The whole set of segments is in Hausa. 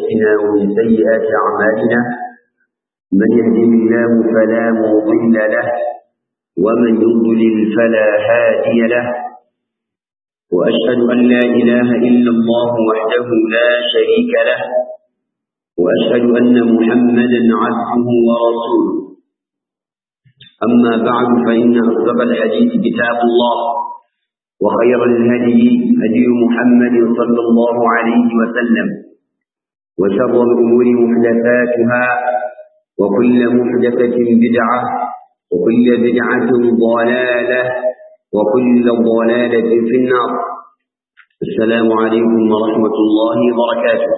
أنفسنا ومن سيئات أعمالنا من يهده الله فلا مضل له ومن يضلل فلا هادي له وأشهد أن لا إله إلا الله وحده لا شريك له وأشهد أن محمدا عبده ورسوله أما بعد فإن أصدق الحديث كتاب الله وخير الهدي هدي محمد صلى الله عليه وسلم وشر الأمور محدثاتها وكل محدثة بدعة وكل بدعة ضلالة وكل ضلالة في النار السلام عليكم ورحمة الله وبركاته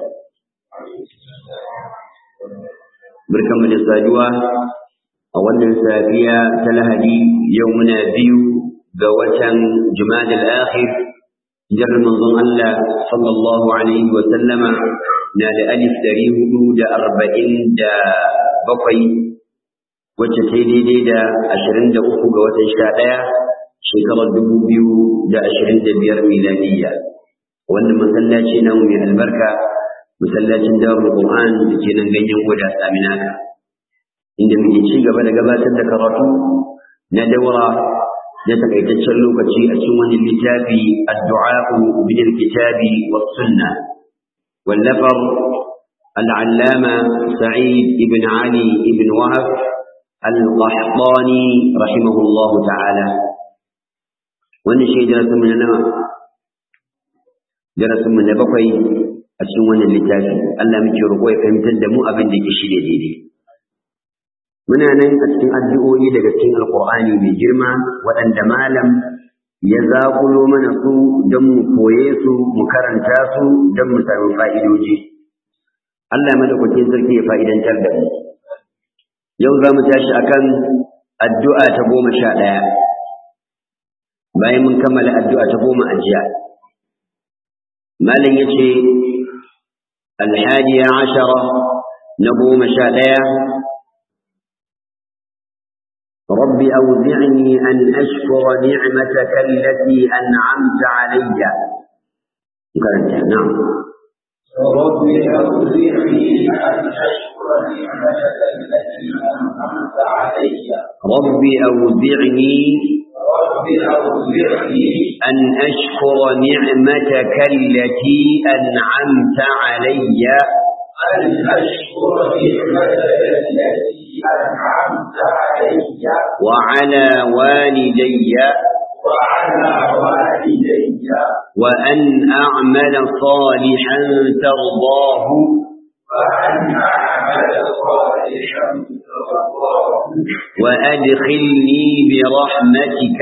بركم الإساجوة أولا سافية تلهدي يومنا بيو قوة جماد الآخر جر منظم الله صلى الله عليه وسلم نال ألف دريه دا أربعين دا بقي wacce sai daidai da ashirin da uku ga watan sha ɗaya shekarar dubu biyu da ashirin da biyar miladiyya wannan masallaci na mai albarka masallacin darul qur'an da ke nan ganyen goda saminaka inda muke ci gaba da gabatar da karatu na daura na takaitaccen lokaci a cikin wani littafi addu'a min alkitabi was sunna wallafar العلامة سعيد بن علي بن وهب القحطاني رحمه الله تعالى wani shi darasin na nawa darasin mu na bakwai a cikin wannan littafi Allah muke roƙo ya fahimtar da mu abin da yake shi da daidai muna nan a cikin addu'o'i daga cikin alqur'ani mai girma waɗanda malam ya zaƙulo mana su don mu koye su mu karanta su don mu samu fa'idoji Allah madaukakin sarki ya fa'idantar da mu yau za mu tashi akan addu'a ta goma sha ɗaya bayan mun kammala addu'a ta goma a jiya malam ya ce alhadiya ashara na goma sha ɗaya رب أوزعني أن أشكر نعمتك التي أنعمت علي نعم رب أوزعني أن أشكر نعمتك التي أنعمت علي رب أوزعني رب أوزعني أن أشكر نعمتك التي أنعمت علي أن أشكر نعمتك التي أنعمت علي وعلى والدي وعلى والدي وأن أعمل صالحا ترضاه وأن أعمل صالحا ترضاه وأدخلني برحمتك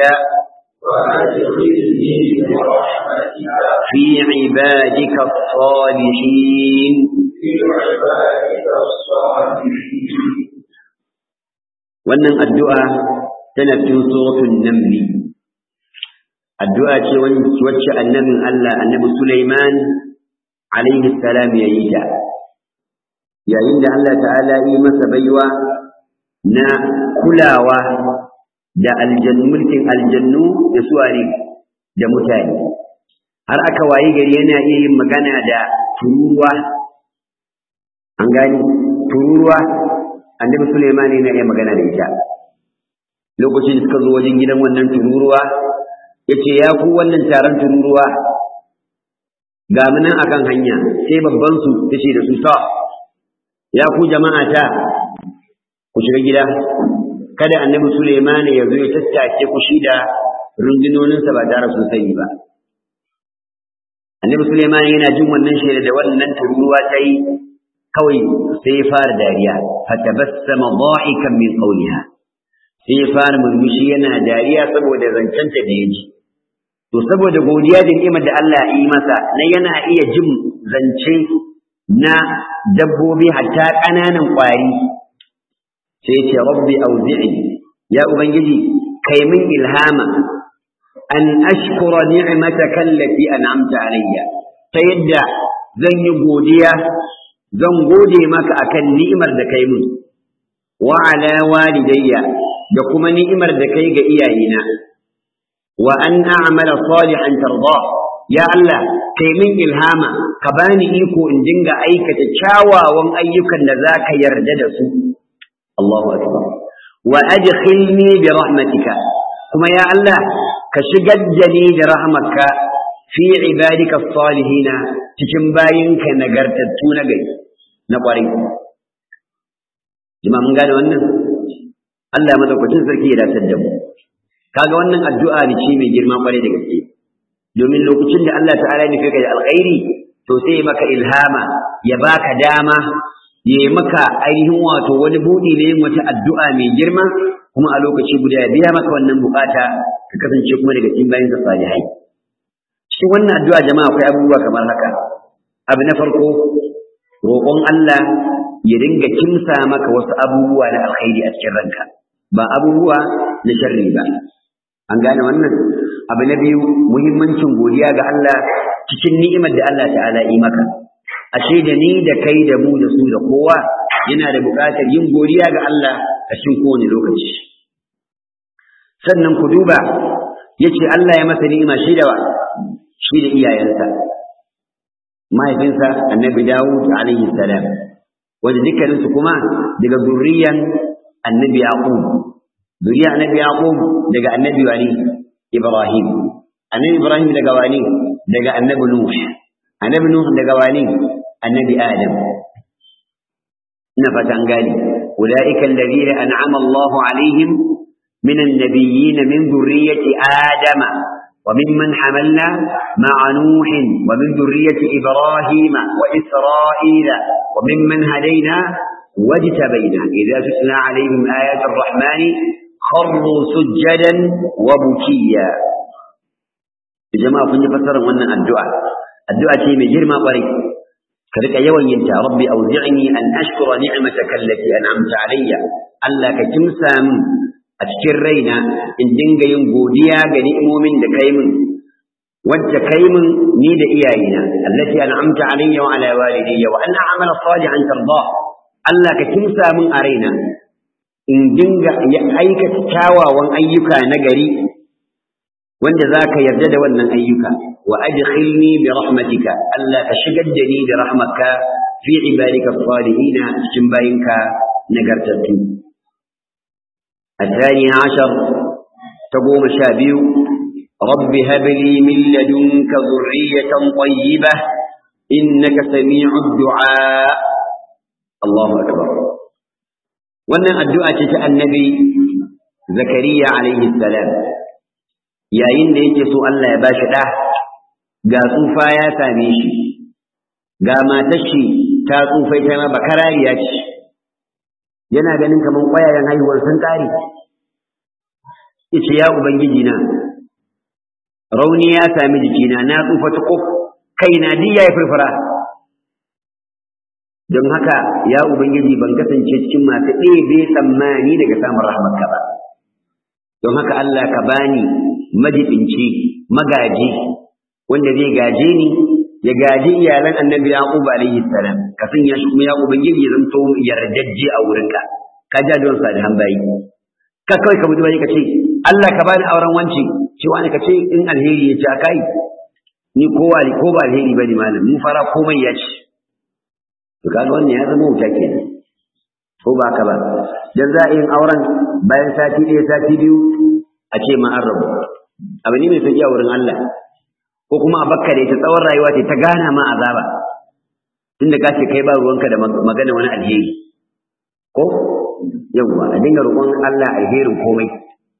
وأدخلني برحمتك في عبادك الصالحين في عبادك الصالحين wannan addu'a tana cikin suratul namli addu'a ce wacce annabin Allah annabi Sulaiman alaihi salam ya yi ta yayin da Allah ta'ala yi masa baiwa na kulawa da aljannu mulkin aljannu da suware da mutane har aka wayi gari yana iya yin magana da tururuwa an gani tururuwa annabi Sulaiman yana iya magana da ita lokacin da suka zo wajen gidan wannan tururuwa yace ya ku wannan taron tururuwa ga mu nan akan hanya sai babban su tace da su ta ya ku jama'a ta ku shiga gida kada annabi Sulaiman ya zo ya tattake ku shi da rundunoninsa ba tare sun sani ba annabi Sulaiman yana jin wannan shaida da wannan tururuwa ta yi kawai sai ya fara dariya fatabassama dhahikan min qawliha sai ya fara murmushi yana dariya saboda zancenta da yaji to saboda godiya da ni'imar da Allah ya yi masa na yana iya jin zance na dabbobi hatta ƙananan ƙwari sai ce rabbi auzi'i ya ubangiji kai min ilhama an ashkura ni'mataka allati an'amta alayya ta yadda zan yi godiya zan gode maka akan ni'imar da kai min wa ala walidayya da kuma ni'imar da kai ga iyayena wa an a'mala salihan tarda ya Allah kai min ilhama ka bani iko in dinga aikata kyawawan ayyukan da zaka yarda da su Allahu akbar wa adkhilni bi rahmatika kuma ya Allah ka shigar da ni da rahmatka fi ibadika salihina cikin bayinka nagartattu na gari na kwarai jama'a mun gane wannan Allah madaukakin sarki ya dace da mu kaga wannan addu'a ne ce mai girma kwarai da gaske domin lokacin da Allah ta'ala ya nufi ka da alkhairi to sai maka ilhama ya baka dama ya yi maka ainihin wato wani buɗi ne yin wata addu'a mai girma kuma a lokaci guda ya biya maka wannan bukata ka kasance kuma daga cikin bayan sa salihai cikin wannan addu'a jama'a akwai abubuwa kamar haka abu na farko roƙon Allah ya dinga kimsa maka wasu abubuwa na alkhairi a cikin ranka ba abubuwa na sharri ba an gane wannan abu na biyu muhimmancin godiya ga Allah cikin ni'imar da Allah ta'ala yi maka ashe da ni da kai da mu da su da kowa yana da buƙatar yin godiya ga Allah a cikin kowane lokaci sannan ku duba yace Allah ya masa ni'ima shi da wa shi da iyayensa mahaifinsa annabi Dawud alaihi salam wanda dukkaninsu kuma daga zurriyan annabi Yaqub zuriya annabi Yaqub daga annabi wani Ibrahim annabi Ibrahim daga wani daga annabi Nuh annabi Nuh daga wani annabi Adam ina fatan gani ulaika alladhina an'ama Allah alaihim من النبيين من ذرية آدم وممن حملنا مع نوح ومن ذرية إبراهيم وإسرائيل وممن هدينا واجتبينا إذا تتلى عليهم آيات الرحمن خروا سجدا وبكيا جماعة كنت فسر وانا الدعاء الدعاء شيء من جرم قريب كذلك يوم ينتهى ربي أوزعني أن أشكر نعمتك التي أنعمت علي ألا كتمسى a cikin raina in dinga yin godiya ga ni'imomin da kai min wacce kai min ni da iyayena allati an'amta alayya wa ala walidayya wa anna amala salihan tarda Allah ka kimsa min a raina in dinga ya aikata kyawawan ayyuka na gari wanda zaka yarda da wannan ayyuka wa adkhilni bi rahmatika Allah ka shigar da ni da rahmatka fi ibadika salihina cikin bayinka nagartattu الثاني عشر تقوم شابيو رب هب لي من لدنك ذرية طيبة إنك سميع الدعاء الله أكبر wannan addu'a ce ta annabi zakariya alaihi salam yayin da yake so Allah ya bashi ɗa ga tsufa ya same shi ga matar shi ta tsufai ta ma bakarariya ce yana ganin kamar ƙwayayen haihuwar sun ƙare yace ya ubangiji na rauni ya sami jikina na tsufa ta kof kaina duk yayi furfura don haka ya ubangiji ban kasance cikin masu ɗebe tsammani daga samun rahmatka ba don haka Allah ka bani majibinci magaji wanda zai gaje ni ya gaji iyalan annabi yaqub alaihi salam ka sanya shi kuma ya ubangiji ya zanto yardajje a wurinka ka ja don sa da hambayi ka kawai ka buɗe baki ka ce Allah ka bani auren wanci cewa ne ka ce in alheri ya ci akai ni kowa ne ko ba alheri bane malam mu fara komai ya ci to kaga wannan ya zama wuta kenan ko ba ka ba dan za a yin auren bayan sati ɗaya sati biyu a ce ma an rabu abu ne mai sauki a wurin Allah ko kuma a bakka da ita tsawon rayuwa ce ta gana ma azaba tunda ka ce kai ba ruwanka da magana wani alheri ko yawwa a dinga roƙon Allah alherin komai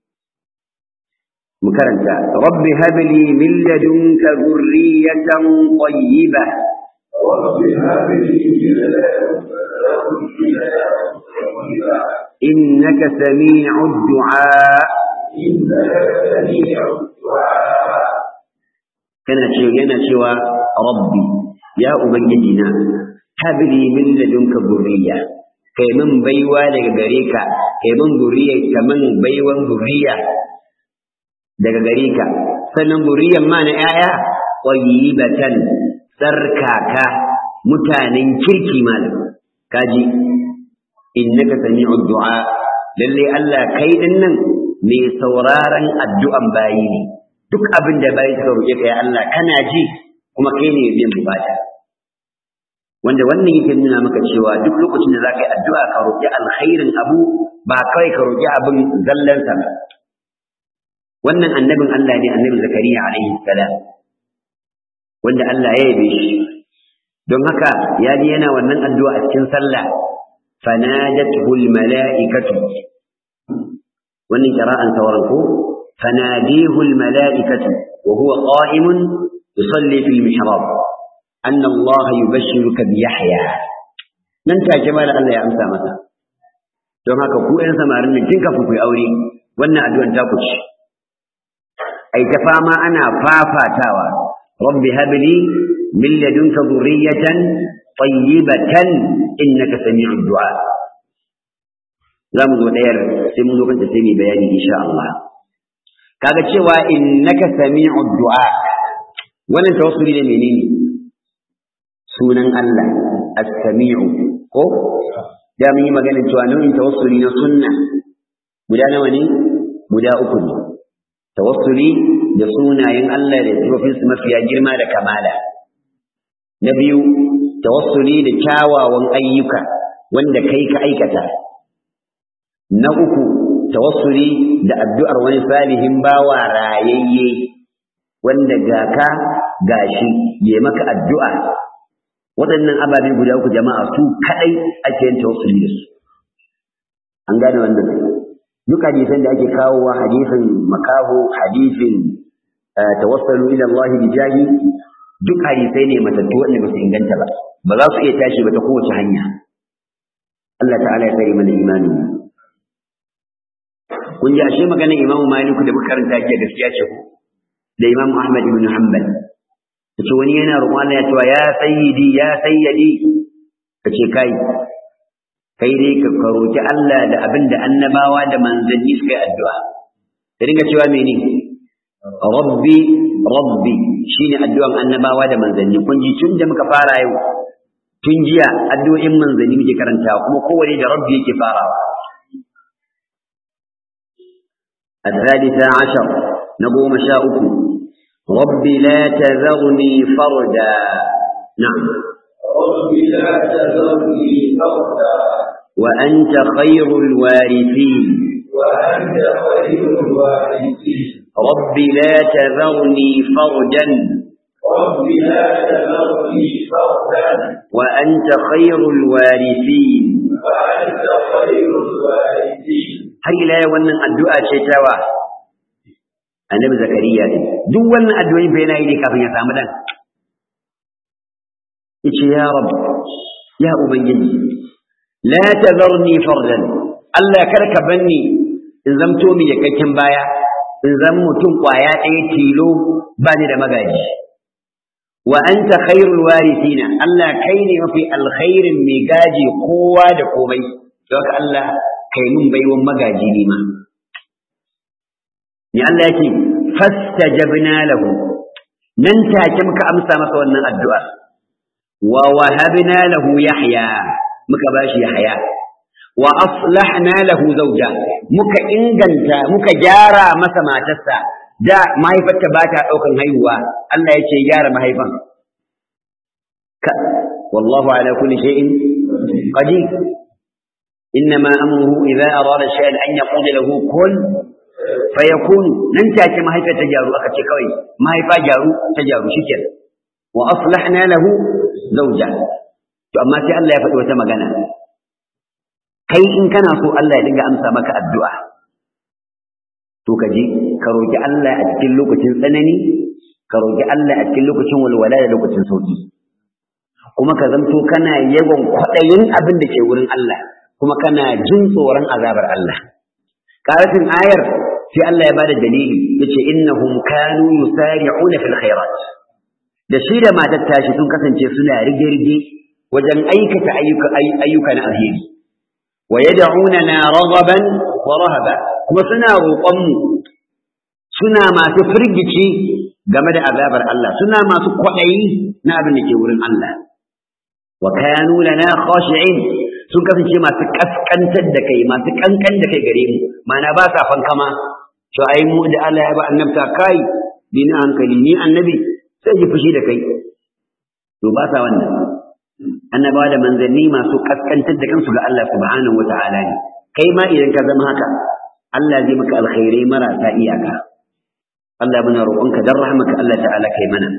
mu karanta rabbi habli min ladunka dhurriyatan tayyiba رب هب لي من لدنك ذرية innaka sami'ud du'a إنك سميع الدعاء kana cewa yana cewa rabbi ya ubangiji na habli min ladunka dhurriya kai min baiwa daga gare ka kai min zuriya kaman baiwan zuriya daga gare ka sannan zuriyan ma na yaya tayyibatan sarkaka mutanen kirki malam kaji innaka sami'ud du'a lalle Allah kai din nan mai sauraron addu'an bayi ne duk abin da bayi suka roƙe ka ya Allah kana ji kuma kai ne biyan bukata wanda wannan yake nuna maka cewa duk lokacin da zaka yi addu'a ka roƙi alkhairin abu ba kawai ka roƙi abin zallansa ba wannan annabin Allah ne annabi Zakariya alaihi salam wanda Allah ya yabe shi don haka ya ji yana wannan addu'a a cikin sallah fanadatuhu almala'ikatu wannan qira'an sauran ko fanadihu almala'ikatu wa huwa qa'imun yusalli fil mihrab anna Allah yubashshiruka bi Yahya nan take ma Allah ya amsa masa don haka ku ƴan samarin nan kin kafin ku yi aure wannan addu'an ta ku ci ai ta fama ana fafatawa rabbi habli min ladunka dhurriyatan tayyibatan innaka sami'ud du'a za mu zo ɗayar sai mun zo kanta sai mu bayani insha Allah kaga cewa innaka sami'ud du'a wannan tawassuli ne menene sunan Allah as-sami'u ko da mun yi maganin cewa nau'in tawassuli na sunna guda nawa ne guda uku ne tawassuli da sunayen Allah da sifofinsu mafiya girma da kamala na biyu tawassuli da kyawawan ayyuka wanda kai ka aikata na uku tawassuli da addu'ar wani salihin bawa rayayye wanda ga ka gashi ya maka addu'a waɗannan ababe guda uku jama'a su kaɗai ake yin tawassuli da su an gane wannan duk hadisan da ake kawowa hadisin makaho hadisin tawassalu ila Allah bi jahi duk hadisai ne matattu wanda ba su inganta ba ba za su iya tashi ba ta kowace hanya Allah ta'ala ya tsare mana imanin kun ji ashe maganar Imam Malik da muka karanta ke gaskiya ce ko da Imam Ahmad ibn Hanbal kace wani yana roƙon Allah ya cewa ya sayyidi ya sayyidi kace kai kai dai ka roki Allah da abin da annabawa da manzanni suka yi addu'a da dinga cewa mene rabbi rabbi shine addu'an annabawa da manzanni kun ji tun da muka fara yau tun jiya addu'o'in manzanni muke karantawa kuma kowane da rabbi yake farawa الثالثة عشر نقوم شاؤكم رب لا تذرني فردا نعم رب لا تذرني فردا وأنت خير الوارثين وأنت خير الوارثين رب لا تذرني فردا رب لا تذرني فردا وأنت خير الوارثين وأنت خير الوارثين har ila yau wannan addu'a ce ta wa annabi zakariya ne duk wannan addu'o'in fa yana yi ne kafin ya samu dan yace ya rab ya ubangiji la tazarni fardan Allah kar ka banni in zamto mi yakakken baya in zama mutum kwaya ɗaya tilo ba ni da magaji wa anta khairul warithina Allah kai ne mafi alkhairin mai gaji kowa da komai don haka Allah kai mun baiwan magaji ne ma ni Allah yake fastajabna lahu nan take muka amsa masa wannan addu'a wa wahabna lahu yahya muka bashi yahya wa aslahna lahu zawja muka inganta muka gyara masa matarsa da mahaifarta ba ta daukan haihuwa Allah ya ce gyara mahaifan ka wallahu ala kulli shay'in qadir إنما أمره إذا أراد شيئا أن يقول له كن فيكون لن تأتي ما هي تجارو أكتي كوي ما هي فجارو تجارو شكل وأصلحنا له زوجا فأما سي الله يفتح وتمغنا kai in kana so Allah ya dinga amsa maka addu'a to ka je ka roki Allah a cikin lokacin tsanani ka roki Allah a cikin lokacin walwala da lokacin sauki kuma ka zanto kana yawan kwaɗayin abin da ke wurin Allah kuma kana jin tsoron azabar Allah. Ƙarafin ayar sai Allah ya bada dalili yace innahum kanu yusari'una fil khairat. Da shi da matar tashi sun kasance suna rige-rige wajen aikata ayyuka ayyuka na alheri. Wa yad'unana raghaban wa rahaba kuma suna roƙon mu suna masu firgici game da azabar Allah suna masu kwaɗayi na abin da ke wurin Allah. Wa kanu lana khashi'in sun kasance masu kaskantar da kai masu kankan da kai gare mu mana ba sa fankama to ai mu da Allah ya ba annabta kai bi na hankali ni annabi sai ji fushi da kai to ba sa wannan annabawa da manzanni masu kaskantar da kansu ga Allah subhanahu wata'ala ne kai ma idan ka zama haka Allah zai maka alkhairai marasa iyaka Allah muna roƙonka dan rahmaka Allah ta'ala kai mana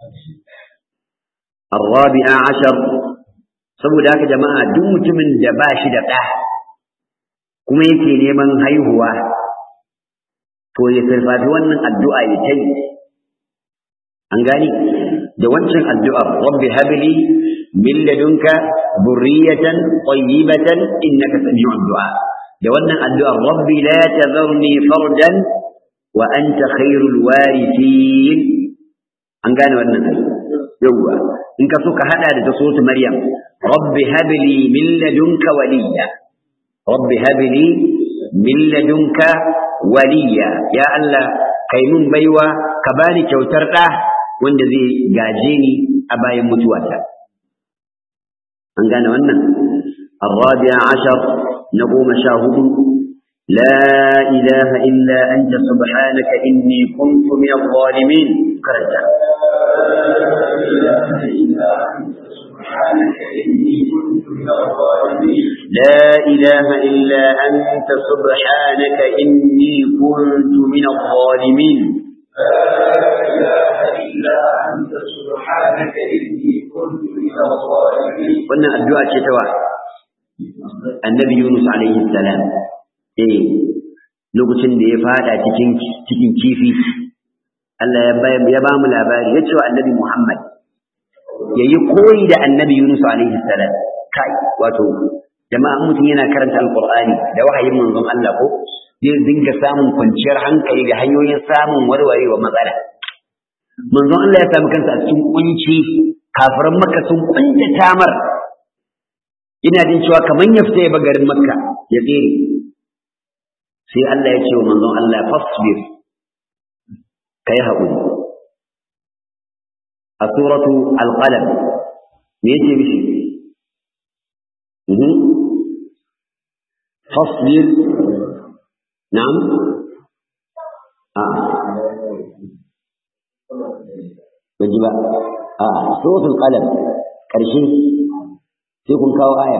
الرابع عشر saboda haka jama'a duk mutumin da ba shi da ɗa kuma yake neman haihuwa to ya sarfafi wannan addu'a ya ta yi an gani da wancan addu'a rabbi habli min ladunka burriyatan tayyibatan innaka sami'ud du'a da wannan addu'a rabbi la tadharni fardan wa anta khairul warithin an gane wannan ai yawwa in ka so ka hada da ta sotu maryam rabbi habli min ladunka waliya rabbi habli min ladunka waliya ya Allah kai mun baiwa ka bani kyautar da wanda zai gaje ni a bayan mutuwata an gane wannan الرابع عشر نقوم شاهد لا إله إلا أنت سبحانك إني كنت من الظالمين كرجا لا إله إلا أنت سبحانك إني كنت من الظالمين لا إله إلا أنت سبحانك إني كنت من الظالمين wannan addu'a ce ta wa annabi Yunus alaihi salam eh lokacin da ya fada cikin cikin kifi Allah ya ba ya ba mu labari ya ce wa annabi Muhammad yayi koyi da annabi Yunus alaihi salam kai wato jama'a mutum yana karanta alqur'ani da wahayin manzon Allah ko zai dinga samun kwanciyar hankali da hanyoyin samun warwarewa matsala manzon Allah ya samu kansa a cikin kunci kafiran makka sun kunta tamar ina jin cewa kaman ya fita ya ba garin makka ya tsere sai Allah ya ce wa manzon Allah fasbir kai haƙuri a suratu alqalam me yake mishi fasbir na'am a ban ji ba a suratul qalam ƙarshe sai kun kawo aya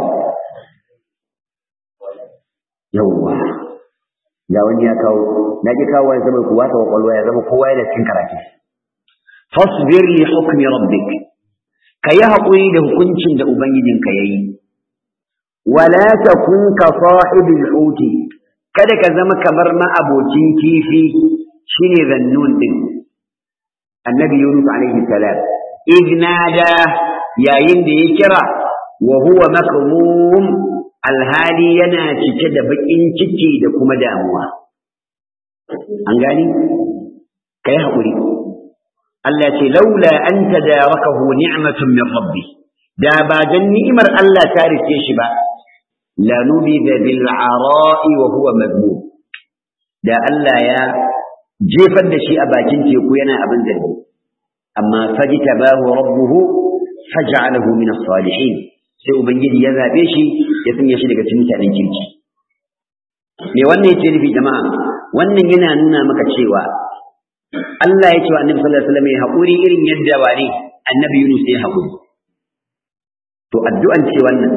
yawwa ga wani ya kawo na ji kawo ya zama kuwa ta kwakwalwa ya zama kowa yana cikin karatu fasbir li hukmi rabbik ka yi haƙuri da hukuncin da ubangijinka ya yi wala takun ka sahibil huti kada ka zama kamar ma'abocin kifi shine zannun din annabi yunus alaihi salam ignada yayin da ya kira wa huwa makmum alhali yana cike da bakin ciki da kuma damuwa an gani kai haƙuri Allah ce laula an tadarakahu ni'matun min rabbi da ba dan ni'imar Allah ta rike shi ba la nubida bil ara'i wa huwa madmum da Allah ya jefar da shi a bakin teku yana abin zargi amma fajtabahu rabbuhu faj'alahu min as-salihin sai ubangiji ya zabe shi ya sanya shi daga cikin mutanen kirki me wannan yake nufi jama'a wannan yana nuna maka cewa Allah ya ce wa Annabi sallallahu alaihi wasallam ya haƙuri irin yadda wani Annabi Yunus ya haƙuri to addu'an ce wannan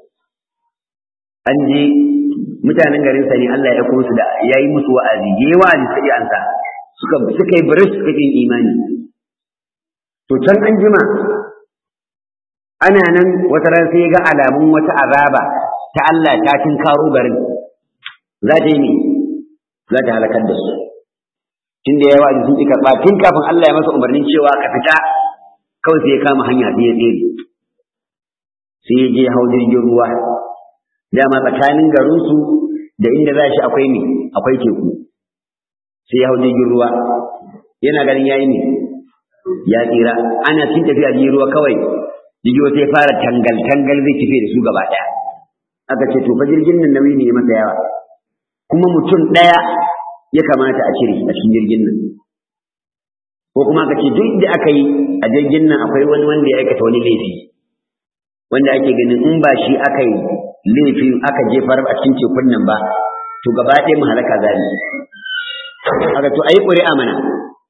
an je mutanen garin sa ne Allah ya kuma su da yayi musu wa'azi yayi wa'azi sai an sa suka suka yi barish suka yi imani to can an jima ana nan wata ran sai ga alamun wata azaba ta Allah ta karo garin za ta yi ne za ta halakar da su tun da yawa sun ƙi karɓa tun kafin Allah ya masa umarnin cewa ka fita kawai sai ya kama hanya sai ya tsere sai ya je hau jirgin ruwa dama tsakanin garinsu da inda za shi akwai ne akwai teku sai ya hau jirgin ruwa yana ganin yayi ne ya tsira ana cin tafiya jirgin ruwa kawai jirgin ruwa sai fara tangal tangal zai tafi da su gaba ɗaya aka ce to fa jirgin nan nauyi ne masa yawa kuma mutum ɗaya ya kamata a cire a cikin jirgin nan ko kuma aka ce duk da aka yi a jirgin nan akwai wani wanda ya aikata wani laifi wanda ake ganin in ba shi aka yi laifi aka jefar a cikin tekun nan ba to gaba ɗaya mu halaka zali aka to ayi ƙuri'a mana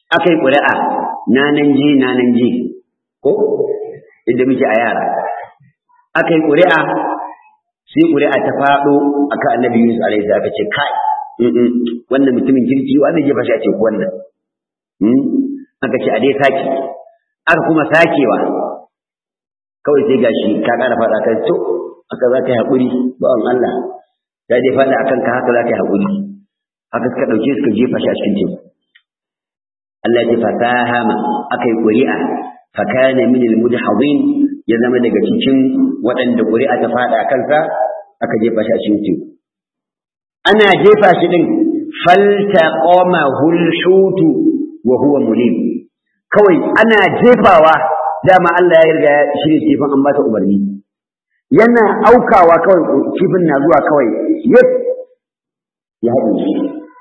aka yi ƙuri'a na nan je na nan je ko inda muke a yara aka yi ƙuri'a sai ƙuri'a ta faɗo aka annabi Yunus alaihi salam aka ce kai wannan mutumin kirki wa zai jefa shi a teku wannan aka ce a dai sake aka kuma sakewa kawai sai gashi ka ƙara faɗa kan to aka za ka yi haƙuri bawan Allah ya dai faɗa akan ka haka za ka yi haƙuri haka suka ɗauke suka jefa shi a cikin teku Allah ya fasahama aka yi ƙuri'a fakana min al-mudhadin ya zama daga cikin waɗanda ƙuri'a ta faɗa kansa aka jefa shi a cikin teku ana jefa shi din faltaqamahu al-hutu wa huwa mulim kawai ana jefawa dama Allah ya riga ya shirye kifin an bata umarni yana aukawa kawai kifin na zuwa kawai yep ya haɗe shi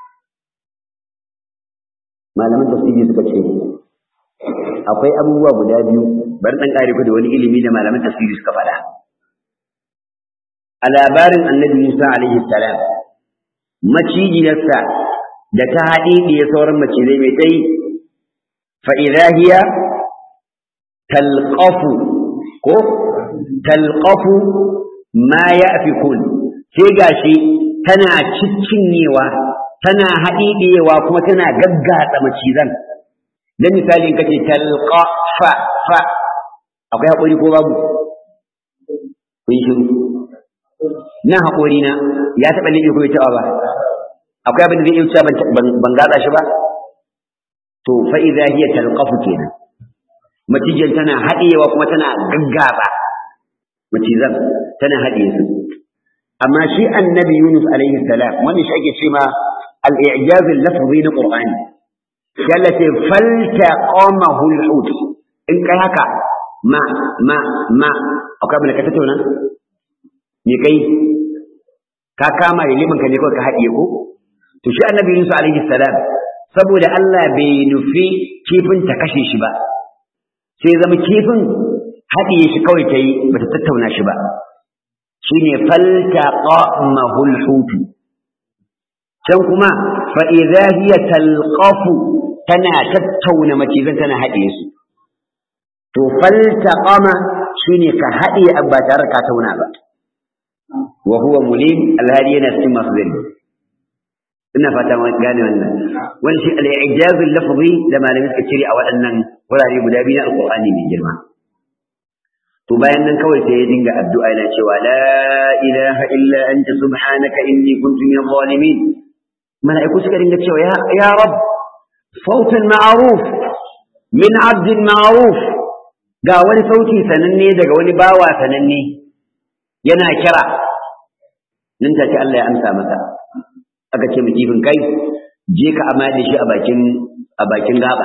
malaman tafsiri suka ce akwai abubuwa guda biyu bari dan kare ku da wani ilimi da malaman tafsiri suka faɗa a labarin annabi Musa alaihi salam macijiyarsa da ta haɗe da sauran macizai mai tsayi fa idza hiya talqafu ko talqafu ma ya'fikun sai gashi tana ciccinyewa tana haɗiɗewa kuma tana gaggatsa macizan dan misalin kace talqa fa fa akwai haƙuri ko babu kun shiru na haƙuri na ya taɓa liɓe ko ya taɓa ba akwai abin da zai iya cewa ban gatsa shi ba to fa idza hiya talqafu kenan macijin tana haɗewa kuma tana gaggaba macizan tana haɗe su amma shi annabi Yunus alaihi salam wannan shi ake cewa al-i'jaz al-lafzi na Qur'ani yalla ce faltaqamahu al-hut in kai haka ma ma ma akwai abin da ka tattauna me kai ka kama da liman ka ne kawai ka haɗiye ko to shi annabi Yunus alaihi salam saboda Allah bai nufi kifin ta kashe shi ba sai zama kifin haɗiye shi kawai ta yi bata tattauna shi ba shine faltaqamahu al-hut can kuma fa idza hiya talqafu tana tattauna macizan tana haɗiye su to faltaqama shine ka haɗiye abba tare ka tauna ba wa huwa mulim alhali yana cikin masu zari ina fata gane wannan wani shi al-i'jaz al-lafzi da malami suka cire a waɗannan wurare guda biyu na alqur'ani mai girma to bayan nan kawai sai ya dinga addu'a yana cewa la ilaha illa anta subhanaka inni kuntu min zalimin mala'iku suka dinga cewa ya ya rab sautan ma'ruf min 'abdin ma'ruf ga wani sauti sananne daga wani bawa sananne yana kira nan take Allah ya amsa masa aka ce mu kifin kai je ka amma da shi a bakin a bakin gaba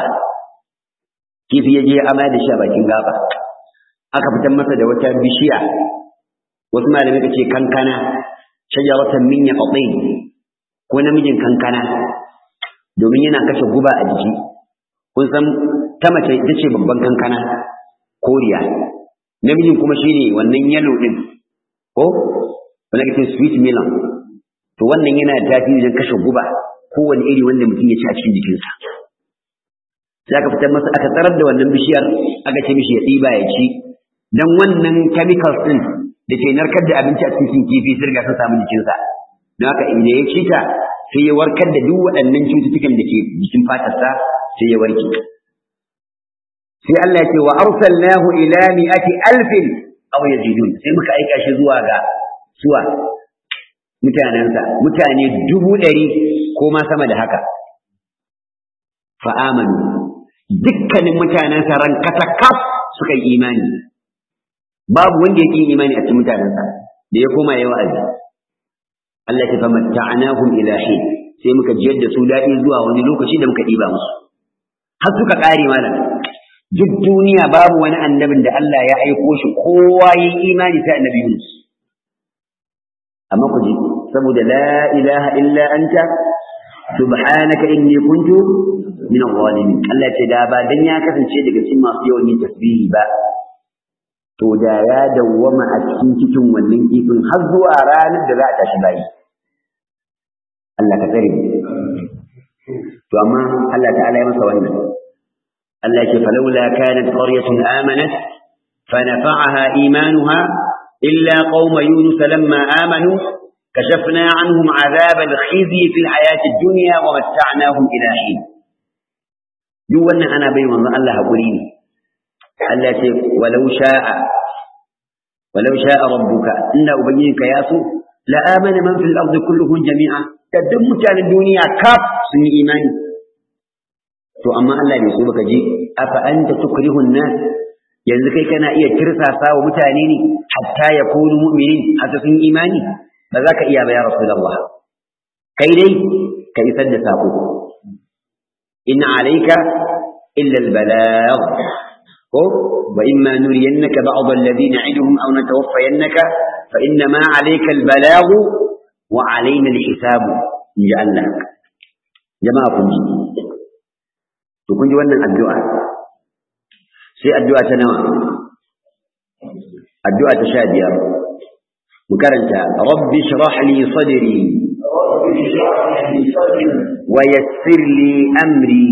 kifi ya je amma da shi a bakin gaba aka fitar masa da wata bishiya wasu malamai ka ce kankana shajaratan min yaqtin ko namijin kankana domin yana kashe guba a jiki kun san ta mace ita ce babban kankana koriya namijin kuma shine wannan yalo din ko wanda kake sweet melon to wannan yana da tasiri wajen kashe guba kowane iri wanda mutum ya ci a cikin jikinsa sai aka fitar masa aka tsarar da wannan bishiyar aka ce mishi ya ɗiba ya ci dan wannan chemicals din da ke narkar da abinci a cikin kifi sun riga sun samu jikinsa don haka inda ya ci ta sai ya warkar da duk waɗannan cututtukan da ke jikin fatarsa sai ya warke sai Allah ya ce wa arsalnahu ila mi'ati alfin aw yazidun sai muka aika shi zuwa ga suwa mutanensa mutane dubu ɗari ko ma sama da haka fa'amanu dukkanin mutanensa ran katakaf suka yi imani babu wanda ya yi imani a cikin mutanensa da ya koma yawa azi Allah ya fama ta'anahum ila hin sai muka jiyar da su daɗi zuwa wani lokaci da muka ɗiba musu har suka ƙare malam duk duniya babu wani annabin da Allah ya aiko shi kowa ya yi imani sai annabi Yunus amma ku ji saboda la ilaha illa anta subhanaka inni kuntu min adh-dhalimin Allah ce da ba dan ya kasance daga cikin masu yawan yin tasbihi ba to da ya dawwama a cikin cikin wannan kifin har zuwa ranar da za a tashi bayi Allah ka tsare to amma Allah ta'ala ya masa wannan Allah ya ce falawla kanat qaryatun amanat fanafa'aha imanuha illa qauma yunus lamma amanu كشفنا عنهم عذاب الخزي في الحياة الدنيا ومتعناهم إلى حين duk wannan ana bai manzon Allah haƙuri ne Allah ce walau sha'a walau sha'a rabbuka inda ubangijinka ya so la amana man fil ardi kulluhum jami'a da duk mutanen duniya kaf sun yi imani to amma Allah bai so baka ji afa anta tukrihu nas yanzu kai kana iya tirsasa wa mutane ne hatta yakunu mu'minin hatta sun imani ba za ka iya ba ya rasulullah kai dai ka isar da sako إن عليك إلا البلاغ وإما نرينك بعض الذين نعدهم أو نتوفينك فإنما عليك البلاغ وعلينا الحساب جعلنا جماعة كنجي تكنجي وانا الدعاء سي الدعاء تنوى الدعاء تشادية مكرنتا رب اشرح لي صدري ويسر لي أمري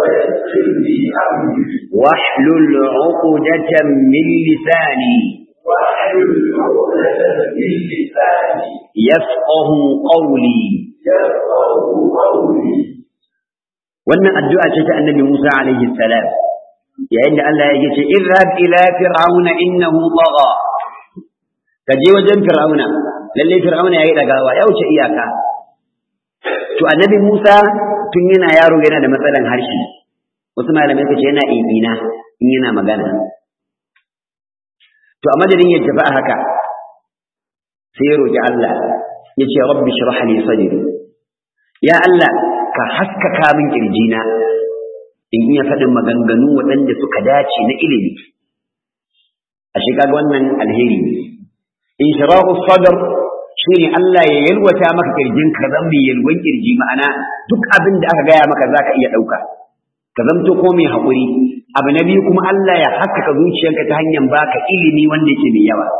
واحلل عقدة من لساني يفقه قولي wannan addu'a ce ta annabi Musa alaihi salam yayin da Allah ya ce idhab ila fir'auna innahu tagha ka je wajen fir'auna lalle fir'auna yayi dagawa ya wuce iyaka to annabi Musa tun yana yaro yana da matsalan harshe wasu malamai suka ce yana ibina in yana magana to a madadin ya tafi a haka sai ya roki Allah ya ce rabbi shrah li sadri ya Allah ka haskaka min kirjina in iya faɗin maganganu waɗanda suka dace na ilimi a shi kaga wannan alheri ne in shirahu sadr shine Allah ya yalwata maka kirjin ka zan mai yalwan kirji ma'ana duk abin da aka gaya maka zaka iya ɗauka ka zamto ko mai haƙuri abu na biyu kuma Allah ya haskaka zuciyarka ta hanyar baka ilimi wanda yake mai yawa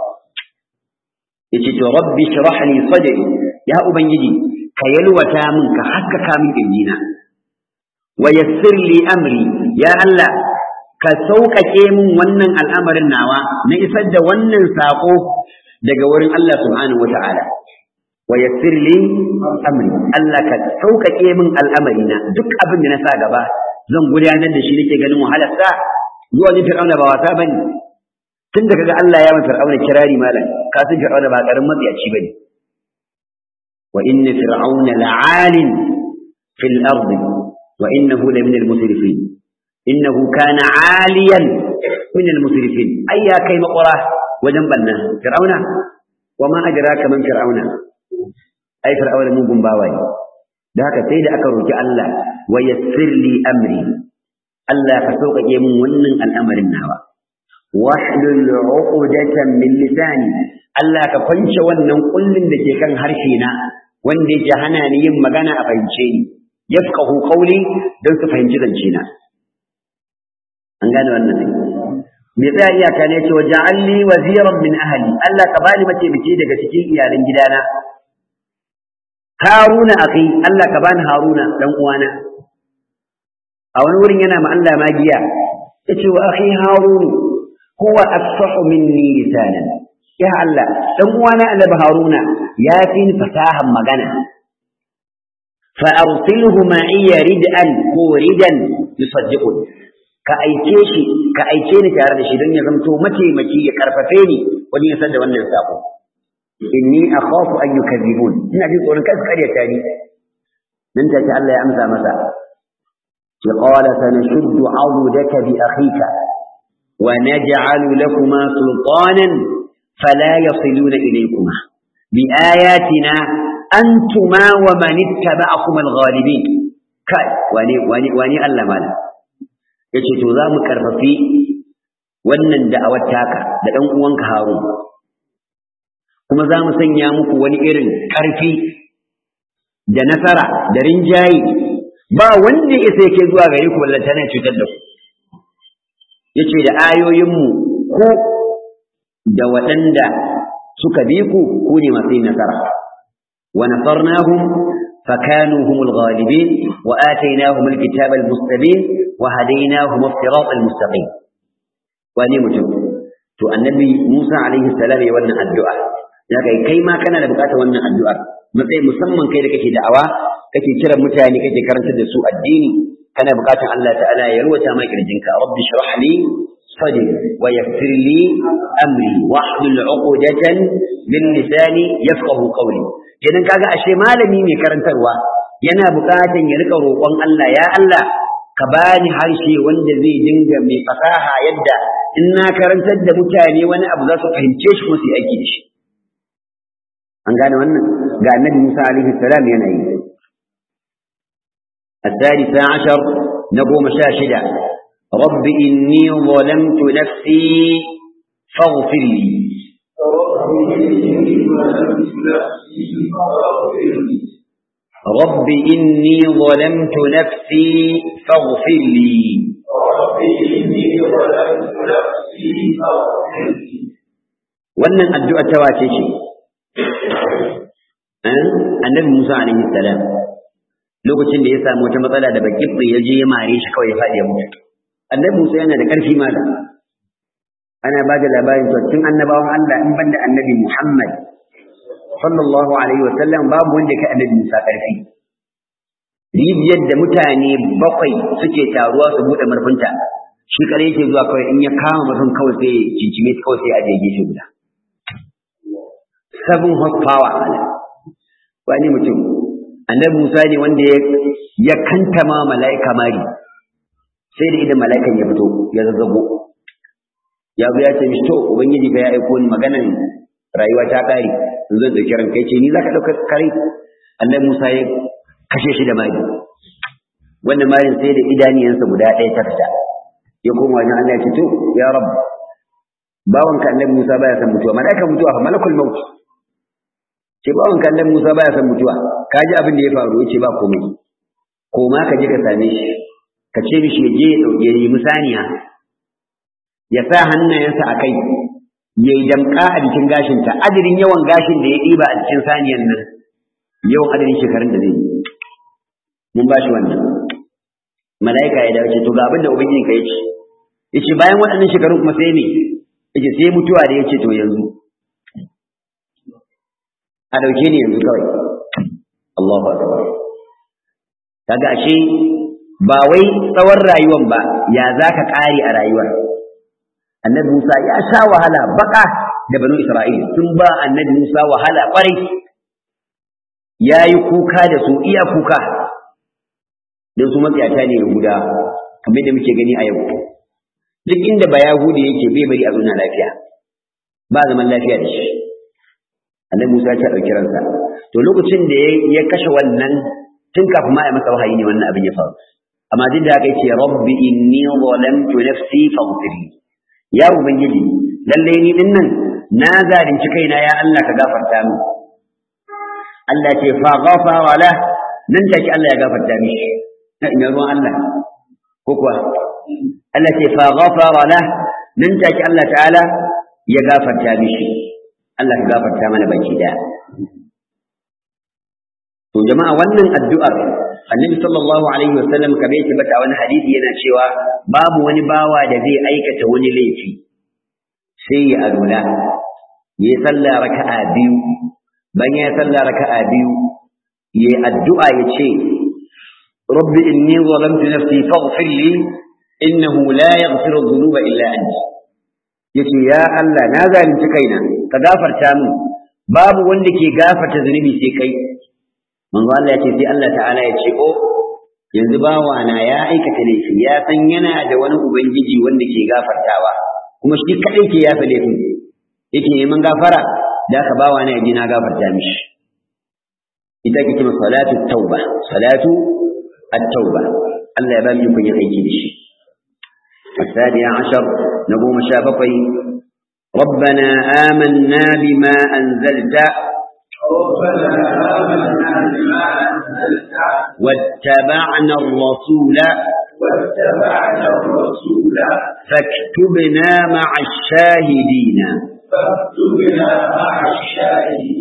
yace to rabbi shrah li sadri ya ubangiji ka yalwata min ka haskaka min kirjina wa yassir li amri ya Allah ka sauƙaƙe min wannan al'amarin nawa na isar da wannan saƙo daga wurin Allah subhanahu wata'ala wa yassir li amri Allah ka sauƙaƙe min al'amarina duk abin da na sa gaba zan gudanar da shi nake ganin wahalar sa zuwa ni fir'auna ba wasa bane tun da kaga Allah ya mata fir'auna kirari malam ka san fir'auna ba karin matsiyaci bane wa inna fir'auna la'alin fil ardi wa innahu la min al-musrifin innahu kana 'aliyan min al-musrifin ayya kai maqara wajen banna fir'auna wa ma adraka man fir'auna ai fir'auna mugun bawa ne da haka sai da aka roki Allah wa yassir li amri Allah ka sauƙaƙe min wannan al'amarin nawa wahlul 'uqdatan min lisani Allah ka kwance wannan kullin da ke kan harshe na wanda yake hana ni yin magana a fahimce ni yafqahu qawli don su fahimci zance na an gane wannan ne me tsaya iyaka ne ce waja'alni waziran min ahli Allah ka bani mataimaki daga cikin iyalan gidana Haruna akhi Allah ka bani Haruna dan uwana a wani wurin yana ma Allah magiya yace wa akhi Harun huwa afsahu minni lisanan ya Allah dan uwana Annabi Haruna ya fi ni fasahan magana fa arsilhu ma'iya rid'an ko ridan yusaddiqun ka aike shi ka aike ni tare da shi don ya zamto mataimaki ya karfafe ni wajen ya san da wannan sako inni akhafu an yukadzibun ina jin tsoron kai su karyata ni nan take Allah ya amsa masa ki qala sanashuddu 'adudaka bi akhika wa naj'alu lakuma sultanan fala yasiluna ilaykuma bi ayatina antuma wa man ittaba'akum al-ghalibin kai wani wani wani Allah mala yace to za mu karfafi wannan da'awar taka da dan uwanka Harun kuma za mu sanya muku wani irin ƙarfi da nasara da rinjaye ba wanda ya sai ke zuwa gare ku ballanta na cutar da ku yace da ayoyinmu ku da waɗanda suka bi ku ku ne masu yin nasara wa nasarnahum فكانوا هم الغالبين وآتيناهم الكتاب المستبين وهديناهم الصراط المستقيم وأني متم تو النبي موسى عليه السلام يولنا الدعاء ya kai kai ma kana da bukatar wannan addu'a matsayi musamman kai da kake da'awa kake kira mutane kake karantar da su addini kana bukatar Allah ta'ala ya ruwata ma kirjinka rabbi shrah li sadri wa yassir li amri wahlul 'uqdatan min lisani yafqahu qawli idan kaga ashe malami mai karantarwa yana bukatar ya rika roƙon Allah ya Allah ka bani harshe wanda zai dinga mai fasaha yadda in na karantar da mutane wani abu za su fahimce shi kuma su yi aiki da shi an gane wannan ga annabi Musa alaihi salam yana yi الثالثة عشر نقوم شاشدة رب إني ظلمت نفسي فاغفر لي رب إني ظلمت نفسي فاغفر لي رب إني ظلمت نفسي فاغفر لي wannan addu'a ta wace ce annabi Musa alaihi salam lokacin da ya samu wata matsala da bakin ya je ya mare shi kawai ya faɗi ya mutu annabi Musa yana da ƙarfi malam ana ba da labarin to cikin annabawan Allah in banda annabi Muhammad sallallahu alaihi wa sallam babu wanda ya kai annabi Musa ƙarfi rijiyar da mutane bakwai suke taruwa su buɗe murfinta shi kare yake zuwa kawai in ya kama mutum kawai sai cincime kawai sai a je gefe guda seven horsepower ala wani mutum annabi Musa ne wanda ya kantama mala'ika mari sai da idan mala'ikan ya fito ya zazzago ya zo ya ce mishi to ubangiji ka ya aiko ni maganan rayuwa ta kare in zan dauki ranka yace ni zaka dauka kare annabi Musa ya kashe shi da mari wannan marin sai da idaniyansa guda ɗaya ta fita ya koma wajen Allah ya ce to ya rabb bawanka annabi Musa baya san mutuwa mala'ikan mutuwa fa malakul maut ce bawanka annabi Musa baya san mutuwa ka ji abin da ya faru yace ba komai koma ka je ka same shi ka ce mishi ya je ya dauke yi musaniya ya sa hannayensa a kai ya yi damƙa a jikin gashinta adadin yawan gashin da ya ɗiba a jikin saniyan nan yawan adadin shekarun da zai yi mun ba shi wannan mala'ika ya dace to ga abin da ubangiji ka yace yace bayan waɗannan shekarun kuma sai ne yace sai mutuwa da yace to yanzu a dauke ni yanzu kawai Allahu akbar kaga ashe ba wai tsawon rayuwan ba ya zaka kare a rayuwar annabi Musa ya sha wahala baka da banu Isra'ila sun ba annabi Musa wahala kwarai yayi kuka da su iya kuka don su matsayata ne Yahuda kamar da muke gani a yau duk inda ba Yahudi yake bai bari a zauna lafiya ba zaman lafiya da shi annabi Musa ya ɗauki ransa to lokacin da ya kashe wannan tun kafin ma ya masa wahayi ne wannan abin ya faru amma duk da haka yace rabbi inni zalamtu nafsi faghfir li ya ubangiji lalle ni din nan na zalunci kaina ya Allah ka gafarta min Allah ce fa ghafara la nan take Allah ya gafarta mishi na ina ruwan Allah ko kuwa Allah ce fa ghafara la nan take Allah ta'ala ya gafarta mishi Allah ya gafarta mana baki daya to jama'a wannan addu'ar annabi sallallahu alaihi wasallam kamar yake bata wani hadisi yana cewa babu wani bawa da zai aikata wani laifi sai ya alula ya sallah raka'a biyu bayan ya sallah raka'a biyu ya addu'a ya ce rabbi inni zalamtu nafsi faghfir li innahu la yaghfiru dhunuba illa anta yace ya Allah na zalunci kaina ka gafarta min babu wanda ke gafarta zunubi sai kai manzo Allah ya ce sai Allah ta'ala ya ce oh yanzu bawa na ya aikata laifi ya san yana da wani ubangiji wanda ke gafartawa kuma shi kadai ke yafa laifin yake neman gafara da ka bawa na yaji na gafarta mishi ita ke kuma salatu tauba salatu at-tauba Allah ya ba mu kun yi aiki da shi الثاني عشر نقوم شابقي ربنا آمنا بما أنزلت ربنا آمنا بما أنزلت واتبعنا الرسول واتبعنا الرسول فاكتبنا مع الشاهدين فاكتبنا مع الشاهدين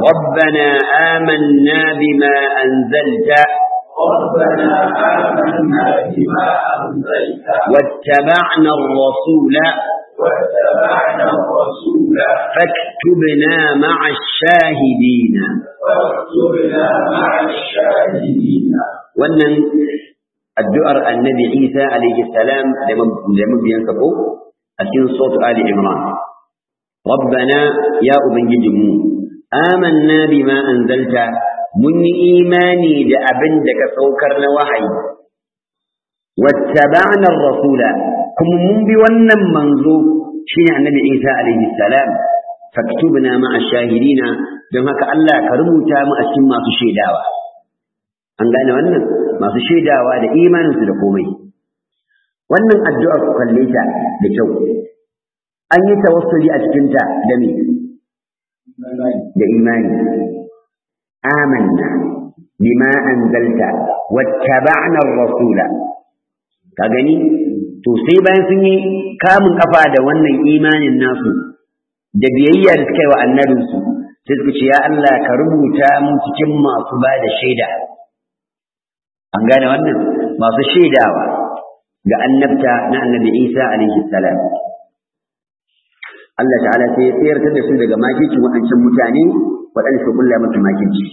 ربنا آمنا بما أنزلت ربنا آمنا بما أنزلت واتبعنا الرسول واتبعنا الرسول فاكتبنا مع الشاهدين واكتبنا مع الشاهدين wannan addu'ar annabi Isa alaihi salam da mabiyansa ko a cikin sautu Ali Imran. Rabbana ya Ubangijinmu, amanna bima anzalta mun yi imani da abin da ka saukar na wahayi. Wattaba'na rasula kuma mun bi wannan manzo shine annabi Isa alaihi salam faktubna ma'a shahidina don haka Allah ka rubuta mu a cikin masu shaidawa. An gane wannan masu shaidawa da imaninsu da komai. Wannan addu'ar ku kalle ta da kyau. An yi tawassuli a cikinta da me? Da imani. Amanna bima anzalta wattaba'na ar-rasula. Ka gani? To sai bayan sun yi kamun kafa da wannan imanin nasu da biyayya da suka yi wa annabinsu sai suka ce ya Allah ka rubuta mu cikin masu ba da shaida. an gane wannan masu shaidawa ga annabta na annabi Isa alaihi salam Allah ta'ala sai ya tsayar da su daga makicin waɗancan mutane waɗanda su kulla masa makici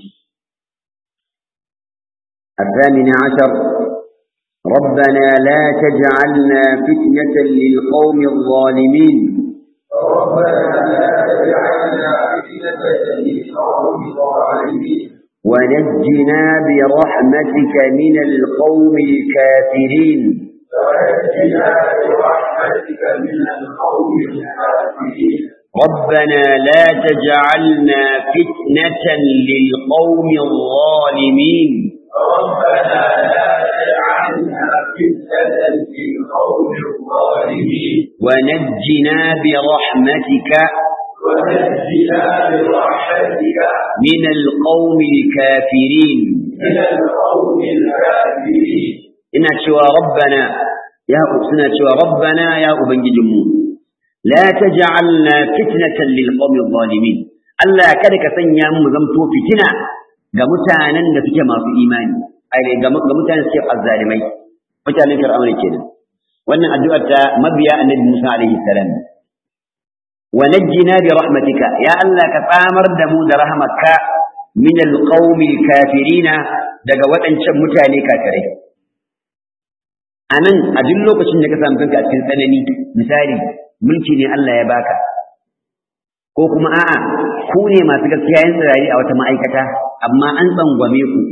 الثامن عشر ربنا لا تجعلنا فتنة للقوم الظالمين ربنا لا تجعلنا فتنة للقوم الظالمين ونجنا برحمتك من القوم الكافرين ونجنا برحمتك من القوم الكافرين ربنا لا تجعلنا فتنة للقوم الظالمين ربنا لا تجعلنا فتنة للقوم الظالمين ونجنا برحمتك ونجنا برحمتك من القوم الكافرين من القوم الكافرين ina cewa rabbana ya suna cewa rabbana ya ubangijinmu la taj'alna fitnatan lil qawmi zalimin Allah kada ka sanya mu zamto fitina ga mutanen da suke masu imani ai ga mutanen da suke azzalimai mutanen fir'auna kenan wannan addu'ar ta mabiya annabi Musa alaihi salam wa najjina bi rahmatika ya Allah ka tsamar da mu da rahmatka min alqawmi kafirina daga waɗancan mutane kafirai a nan a duk lokacin da ka samu kanka a cikin tsanani misali mulki ne Allah ya baka ko kuma a'a ku ne masu gaskiya yin tsirari a wata ma'aikata amma an tsangwame ku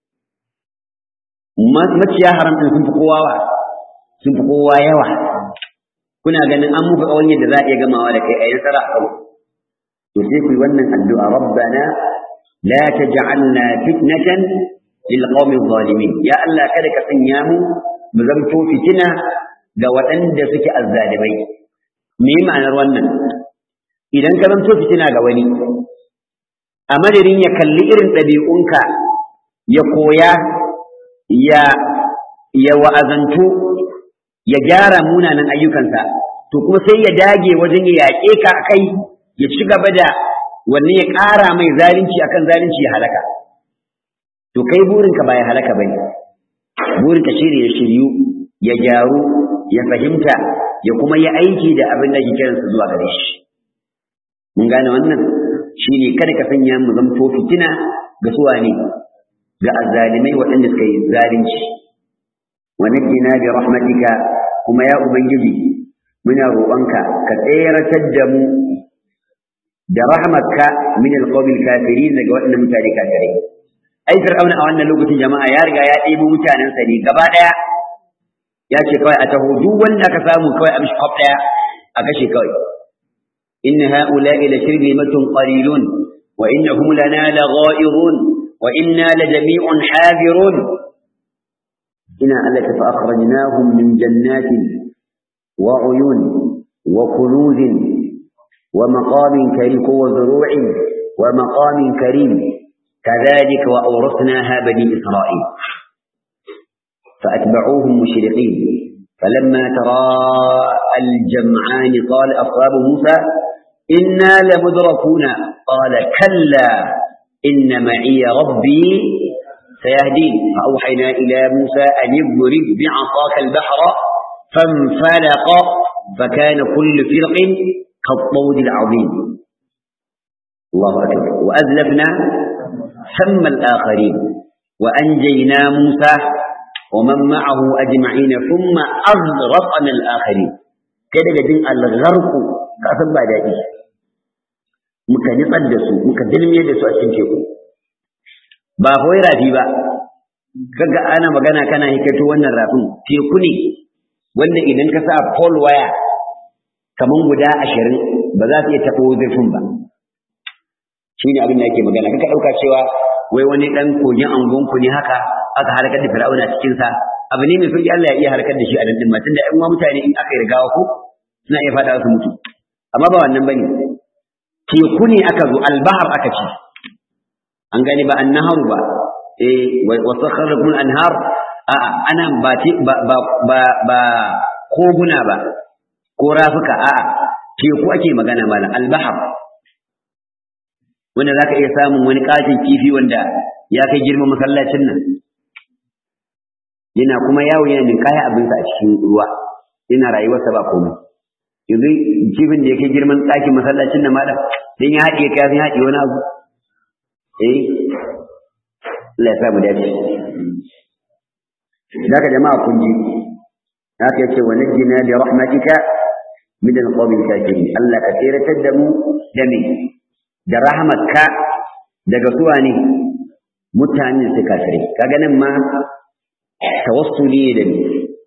maciya haram ɗin sun fi kowa wa sun fi kowa yawa kuna ganin an muku kawai yadda za a iya gamawa da kai a yi nasara a kawo to sai ku yi wannan addu'a rabbana la taj'alna fitnatan lil qawmi zalimin ya Allah kada ka sanya mu mu zamto fitina ga waɗanda suke azzalimai me ma'anar wannan idan ka zamto fitina ga wani a madadin ya kalli irin ɗabi'unka ya koya ya ya wa'azantu ya gyara munanan ayyukansa to kuma sai ya dage wajen ya yaƙe ka kai ya ci gaba da wannan ya ƙara mai zalunci akan zalunci ya halaka to kai burinka ba ya halaka bane burinka shine ya shiryu ya gyaru ya fahimta ya kuma yi aiki da abin da ke kiransa zuwa gare shi mun gane wannan shine kada ka sanya mu zamto fitina ga suwa ne ga azzalimai waɗanda suka yi zalunci wa najjina bi rahmatika kuma ya ubangiji muna roƙonka ka tseratar da mu da rahmatka min alqawmil kafirin daga waɗannan mutane kafirai ai fir'auna a wannan lokacin jama'a ya riga ya ɗebo mutanensa ne gaba ɗaya ya ce kawai a taho duk wanda aka samu kawai a mishi kwaf ɗaya a kashe kawai إن هؤلاء لشرذمة قليلون وإنهم لنا لغائظون وإنا لجميع حاذرون إنا ألك فأخرجناهم من جنات وعيون وكنوز ومقام كريم وزروع ومقام كريم كذلك وأورثناها بني إسرائيل فأتبعوهم مشرقين فلما تراءى الجمعان قال أصحاب موسى إنا لمدركون قال كلا inna ma'iya rabbi sayahdin fa auhayna ila musa an yadrib bi'asaka al-bahra fanfalaqa فكان كل فرق كالطود العظيم الله أكبر وأذلفنا ثم الآخرين وأنجينا موسى ومن معه أجمعين ثم أغرقنا الآخرين كده جدين الغرق كأسن بعد إيه muka nitsar da su muka dilme da su a cikin teku ba kawai rafi ba kaga ana magana kana hikato wannan rafin teku ne wanda idan ka sa pole wire kaman guda ashirin ba za su iya taɓo zurfin ba shi ne abin da ake magana kaka ɗauka cewa wai wani ɗan kogin angonku ne haka aka harkar da fir'auna cikinsa abu ne mai sauƙi Allah ya iya harkar da shi a dandin matan da ƴan uwa mutane in aka yi rigawa ko suna iya faɗa su mutu amma ba wannan bane teku ne aka zo albahar aka ce an gani ba annaharu ba eh wa sakhara kun anhar a'a ana ba ba ba ba koguna ba ko rafuka a'a teku ake magana malam albahar wanda zaka iya samun wani katin kifi wanda ya kai girman masallacin nan yana kuma yawo yana ninkaya abinsa a cikin ruwa yana rayuwarsa ba komai yanzu kifin da ya kai girman ɗakin masallacin nan malam dan ya haɗe ka ya haɗe wani abu eh Allah ya sa mu dace zaka jama'a kun ji haka yace wa najjina bi rahmatika min alqawmi kafirin Allah ka tsiratar da mu da me da rahmatka daga suwa ne mutanen su kafirai kaga nan ma tawassuli da ni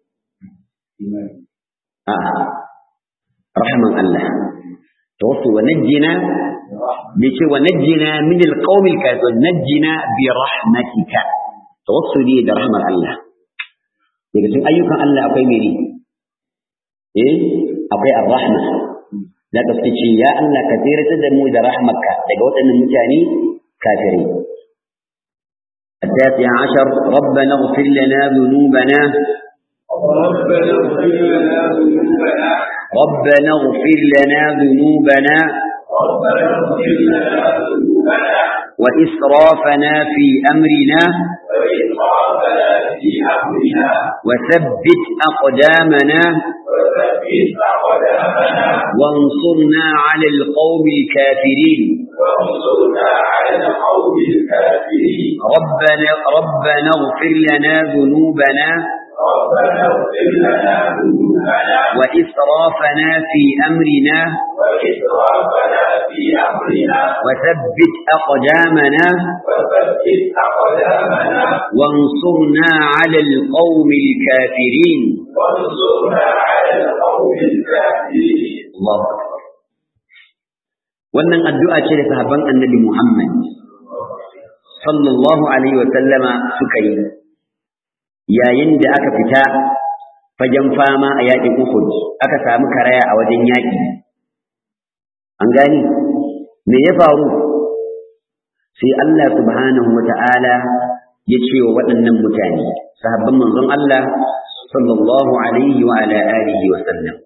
a rahman Allah tawassul wa najjina bi ce wa najjina min alqawmi kafirin najjina bi rahmatika tawassuli da rahmar Allah daga cikin ayyukan Allah akwai mene eh akwai ar-rahma da ka ce ya Allah ka tsiratar da mu da rahmarka daga waɗannan mutane kafirai التاسع عشر ربنا اغفر لنا ذنوبنا ربنا اغفر لنا ذنوبنا ربنا اغفر لنا ذنوبنا ربنا اغفر لنا ذنوبنا وإسرافنا في أمرنا وإسرافنا في أمرنا وثبت أقدامنا وثبت أقدامنا وانصرنا على القوم الكافرين وانصرنا على القوم الكافرين ربنا ربنا اغفر لنا ذنوبنا ربنا اغفر لنا ذنوبنا وإسرافنا في أمرنا وإسرافنا في أمرنا وثبت أقدامنا وثبت أقدامنا وانصرنا على القوم الكافرين وانصرنا على القوم الكافرين الله أكبر wannan addu'a ce da sahabban annabi Muhammad sallallahu alaihi wa sallama suka yi yayin da aka fita fagen fama a yaƙin Uhud aka samu karaya a wajen yaƙi an gani me ya faru sai Allah subhanahu wa ta'ala ya ce wa waɗannan mutane sahabban manzon Allah sallallahu alaihi wa ala alihi wa sallam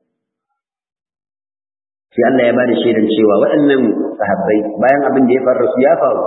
sai Allah ya bada shaidan cewa waɗannan sahabbai bayan abin da ya faru su ya faru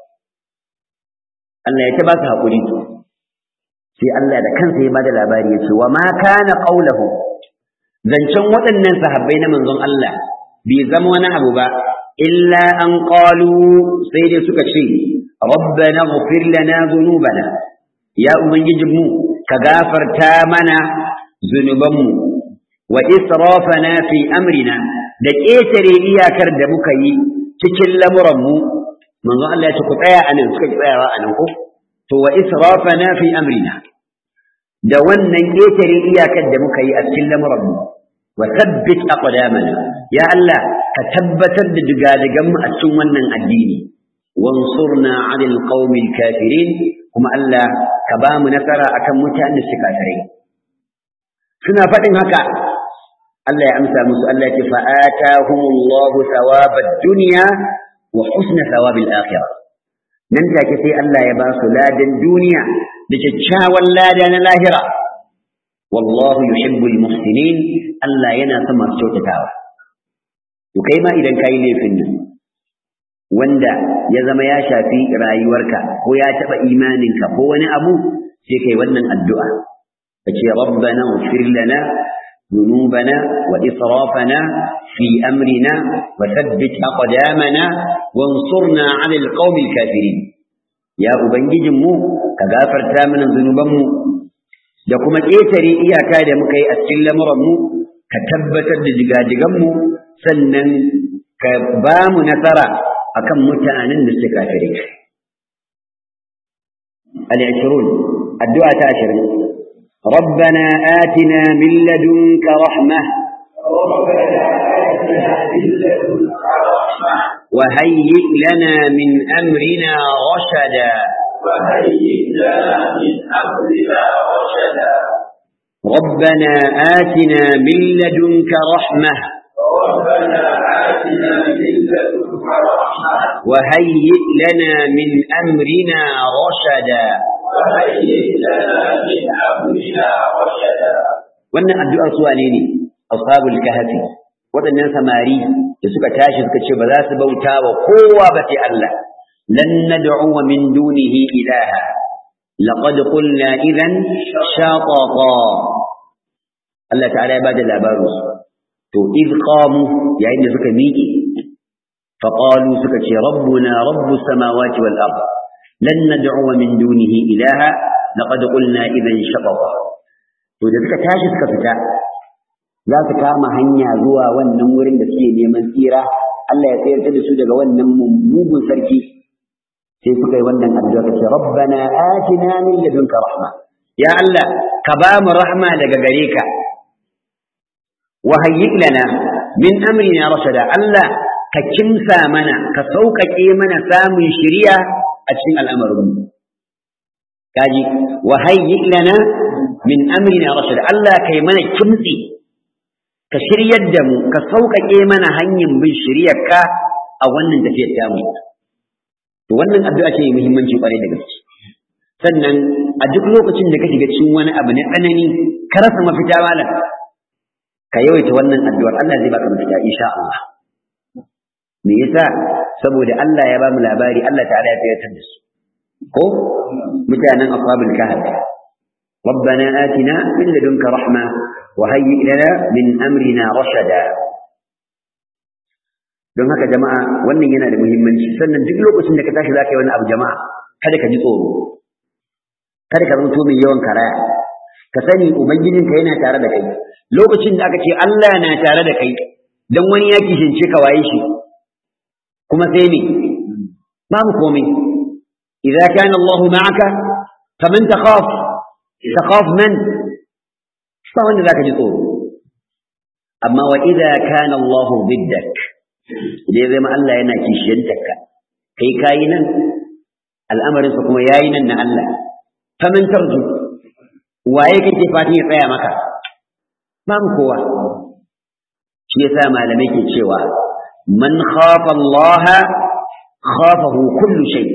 Allah ya ta ba su haƙuri sai Allah da kansa ya bada labari ya ce wa ma kana qaulahu zancen waɗannan sahabbai na manzon Allah bai zama wani abu ba illa an qalu sai dai suka ce rabbana ighfir lana dhunubana ya ubangijinmu ka gafarta mana zunubanmu wa israfana fi amrina da ƙetare iyakar da muka yi cikin lamuranmu manzon Allah ya ce ku tsaya anan suka ki tsayawa anan ko to wa israfana fi amrina da wannan ƙetare iyakar da muka yi a cikin lamuranmu wa thabbit aqdamana ya Allah ka tabbatar da digadigan mu a cikin wannan addini wansurna 'alal qaumil kafirin kuma Allah ka ba mu nasara akan mutanen da suka kafirai suna faɗin haka Allah ya amsa musu Allah ya ce fa atahumullahu thawabad dunya wa husna thawabil akhirah nan take sai Allah ya ba su ladan duniya da kyakkyawan lada na lahira wallahu yuhibbul muhsinin Allah yana son masu kyautatawa to kai ma idan kai laifin nan wanda ya zama ya shafi rayuwarka ko ya taɓa imaninka ko wani abu sai kai wannan addu'a ka ce rabbana ighfir lana ذنوبنا وإسرافنا في أمرنا وثبت أقدامنا وانصرنا على القوم الكافرين يا أبنجي مو كغافر تامنا ذنوبنا da kuma ƙetare iyaka da muka yi a cikin lamuranmu ka tabbatar da jigajiganmu sannan ka ba mu nasara akan mutanen da suke kafire al-ashrun addu'a ta 20 ربنا آتنا من لدنك رحمة وهيئ لنا من أمرنا رشدا وهيئ لنا من أمرنا رشدا ربنا آتنا من لدنك رحمة ربنا آتنا من لدنك رحمة وهيئ لنا من أمرنا رشدا وهيئ لنا من أمرنا رشدا wannan addu'ar su wane ne ashabul kahfi waɗannan samari da suka tashi suka ce ba za su bauta wa kowa ba sai Allah lan nad'u min dunihi ilaha laqad qulna idan shaqaqa Allah ta'ala ya bada labarin su to id qamu yayin da suka miƙe fa qalu suka ce rabbuna rabbus samawati wal ard lan nad'u min dunihi ilaha laqad qulna idan shaqaqa to da suka tashi suka fita za su kama hanya zuwa wannan wurin da suke neman tsira Allah ya tsayar da su daga wannan mugun sarki sai suka yi wannan addu'a ce rabbana atina min ladunka rahma ya Allah ka ba mu rahma daga gare ka wa hayyi lana min amrina rashada Allah ka kimsa mana ka sauƙaƙe mana samun shiriya a cikin al'amarinmu kaji wa hayyi lana min amrina rashad Allah kai mana kimtsi ka shiryar da mu ka sauƙaƙe mana hanyar bin shiryarka a wannan tafiyar tamu to wannan addu'a ce mai muhimmanci kwarai da gaske sannan a duk lokacin da ka shiga cikin wani abu na tsanani ka rasa mafita malam ka yawaita wannan addu'ar Allah zai baka mafita insha Allah me yasa saboda Allah ya ba mu labari Allah ta'ala ya tsayar da su ko mutanen ashabul kahf ربنا آتنا من لدنك رحمة وهيئ لنا من أمرنا رشدا don haka jama'a wannan yana da muhimmanci sannan duk lokacin da ka tashi zaka yi wani abu jama'a kada ka ji tsoro kada ka zanto mai yawan karaya ka sani ubangijinka yana tare da kai lokacin da aka ce Allah na tare da kai dan wani ya kishince ka waye shi kuma sai ne babu komai idza kana Allah ma'aka faman takhaf تخاف من فهو ذاك جطور أما وإذا كان الله ضدك إذا زي ما الله ينا كيشينتك كي كاينا الأمر سكما ياينا أن الله فمن ترجو waye kake fatan ya tsaya maka babu kowa shi yasa malamai ke cewa man khafa Allah khafahu kullu shay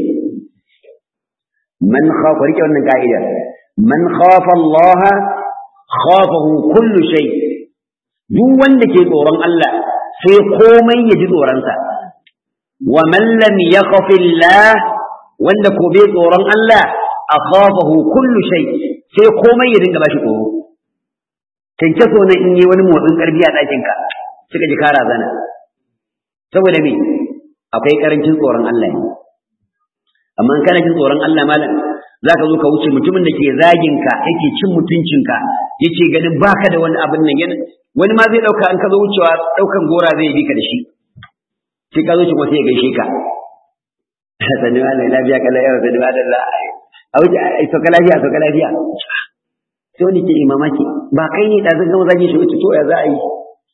man khafa rike wannan ka'idar man khafa Allah khafahu kullu shay duk wanda ke tsoron Allah sai komai ya ji tsoronsa wa man lam yakhaf Allah wanda ko bai tsoron Allah akhafahu kullu shay sai komai ya dinga bashi tsoro tanke so na in yi wani motsin karfi a ɗakin ka suka ji kara zana saboda me akwai karancin tsoron Allah ne amma in kana jin tsoron Allah malam za ka zo ka wuce mutumin da ke zagin ka yake cin mutuncinka yake ganin baka da wani abin nan yana wani ma zai dauka an ka zo wucewa daukan gora zai bi ka da shi sai ka zo shi kuma sai ya gaishe ka sani ma lai lafiya kala yawa sani ma dalla a wuce ai sauka lafiya sauka lafiya sai wani ke mamaki ba kai ne da zan gama zagin shi wuce to ya za a yi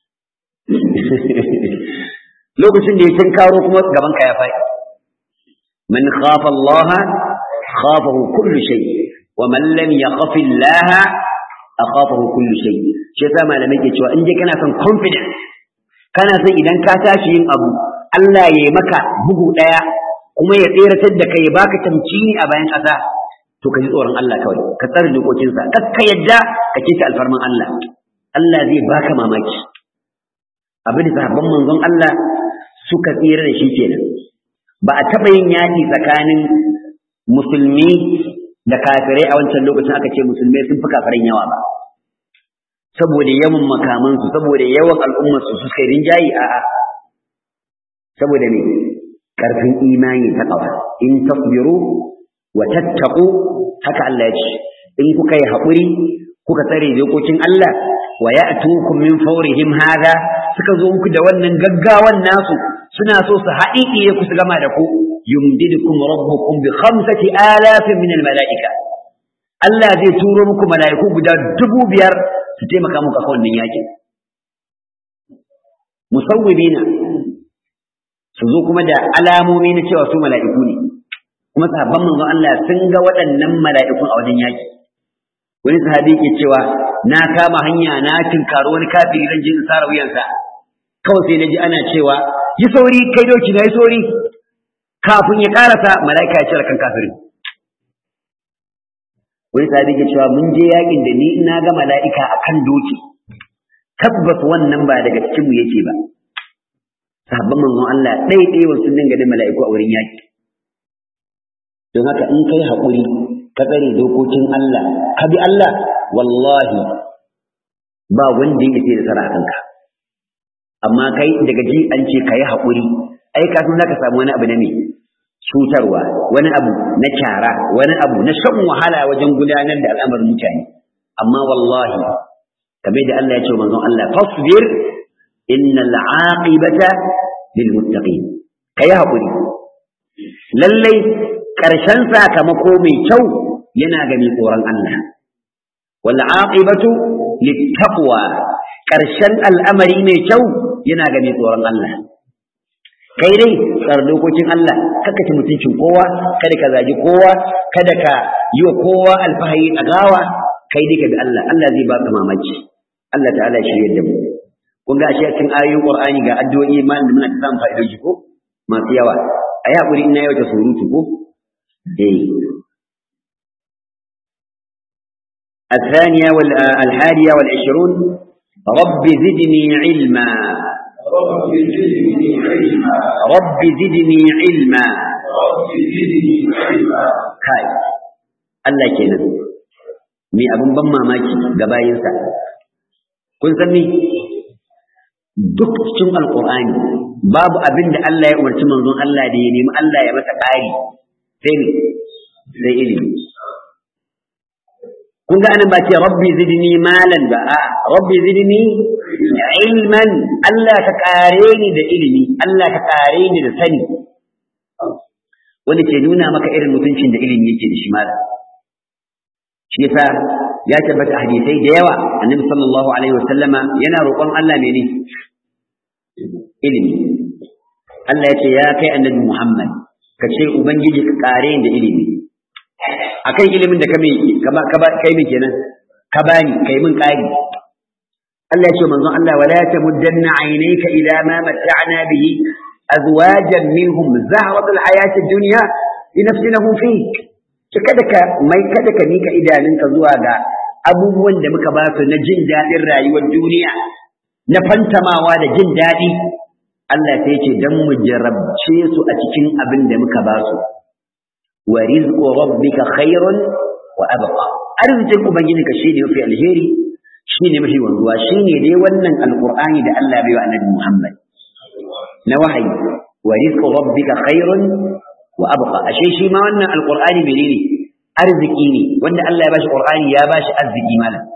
lokacin da ya karo kuma gaban ka ya faɗi man khafa Allah خافه كل شيء ومن لم يخف الله أخافه كل شيء shi yasa malamai ke cewa in dai kana son confidence kana son idan ka tashi yin abu Allah ya yi maka bugu daya kuma ya tseratar da kai ya baka tamkini a bayan ƙasa to ka ji tsoron Allah kawai ka tsare dokokinsa kar ka yadda ka keta alfarman Allah Allah zai baka mamaki abin da sahabban manzon Allah suka tsira da shi kenan ba a taɓa yin yaƙi tsakanin musulmi da kafirai a wancan lokacin aka ce musulmai sun fi kafirai yawa ba saboda yawan makamansu saboda yawan al'ummarsu su suka rinjayi a'a saboda ne ƙarfin imani ta ƙawa in tasbiru wa tattaku haka Allah ya ce in kuka yi haƙuri kuka tsare dokokin Allah wa ya'tukum min fawrihim hada suka zo muku da wannan gaggawan nasu suna so su haɗiɗiye ku su gama da ku yumdidukum rabbukum bi khamsati alafin min almalaika Allah zai turo muku mala'iku guda dubu biyar su taimaka muku a wannan yakin musawwibina su zo kuma da alamomi na cewa su mala'iku ne kuma sahabban manzon Allah sun ga waɗannan mala'ikun a wajen yaki wani sahabi ke cewa na kama hanya na tinkaro wani kafiri zan je in sara wuyansa kawai sai na ji ana cewa yi sauri kai doki na yi sauri kafin ya karasa mala'ika ya cire kan kafirin wani sahabi ke cewa mun je yakin da ni ina ga mala'ika akan doki tabbas wannan ba daga cikin mu yake ba sahabban manzon Allah ɗaiɗai wasu dinga da mala'iku a wurin yaki don haka in kai haƙuri ka tsare dokokin Allah ka bi Allah wallahi ba wanda ya da sara kanka amma kai daga ji an ce ka yi haƙuri ai ka san zaka samu wani abu na me cutarwa wani abu na kyara wani abu na shan wahala wajen gudanar da al'amarin mutane amma wallahi kamar da Allah ya ce manzon Allah fasbir innal aqibata lil muttaqin kai haƙuri lallai ƙarshen sakamako mai kyau yana ga mai tsoron Allah. Wal aqibatu littaqwa ƙarshen al'amari mai kyau yana ga mai tsoron Allah. Kai dai tsar dokokin Allah, kaka ci mutuncin kowa, kada ka zagi kowa, kada ka yi wa kowa alfahari a gawa, kai dai ka bi Allah, Allah zai baka mamaki. Allah ta'ala shi yadda mu. Kun ga ashe cikin ayoyin Qur'ani ga addu'o'i ma da muna ta samun fa'idoji ko masu yawa. A yi haƙuri ina yau ta surutu ko? إيه. الثانية والحادية والعشرون رب زدني علما رب زدني علما رب زدني علما رب زدني علما kai Allah kenan me abin ban mamaki ga bayinsa kun san me duk cikin alqur'ani babu abin da Allah ya umarci manzon Allah da ya nemi Allah ya masa ƙari sai ne sai ilimi kun ga anan ba ce rabbi zidni malan ba a rabbi zidni ilman Allah ka kare ni da ilimi Allah ka kare ni da sani wanda ke nuna maka irin mutuncin da ilimi yake da shi malam shi yasa ya tabbata hadisai da yawa annabi sallallahu alaihi wasallama yana roƙon Allah mene ilimi Allah ya ce ya kai annabi Muhammad ka ce ubangiji ka kare da ilimi akan ilimin da ka kai min kenan ka bani kai min kari Allah ya ce manzon Allah wala tamuddanna aynayka ila ma mata'na bihi azwajan minhum zahrat alhayat ad-dunya linafsinahum fi kada ka mai kada ka mika idanunka zuwa ga abubuwan da muka ba su na jin daɗin rayuwar duniya na fantamawa da jin daɗi Allah sai ce dan mu jarabce su a cikin abin da muka ba su wa rizqu rabbika khairun wa abqa arzikin ubangijinka shine mafi alheri shine mafi wanzuwa shine dai wannan alqur'ani da Allah bai wa annabi Muhammad na wahayi wa rizqu rabbika khairun wa abqa ashe shi ma wannan alqur'ani menene arziki ne wanda Allah ya bashi qur'ani ya bashi arziki malam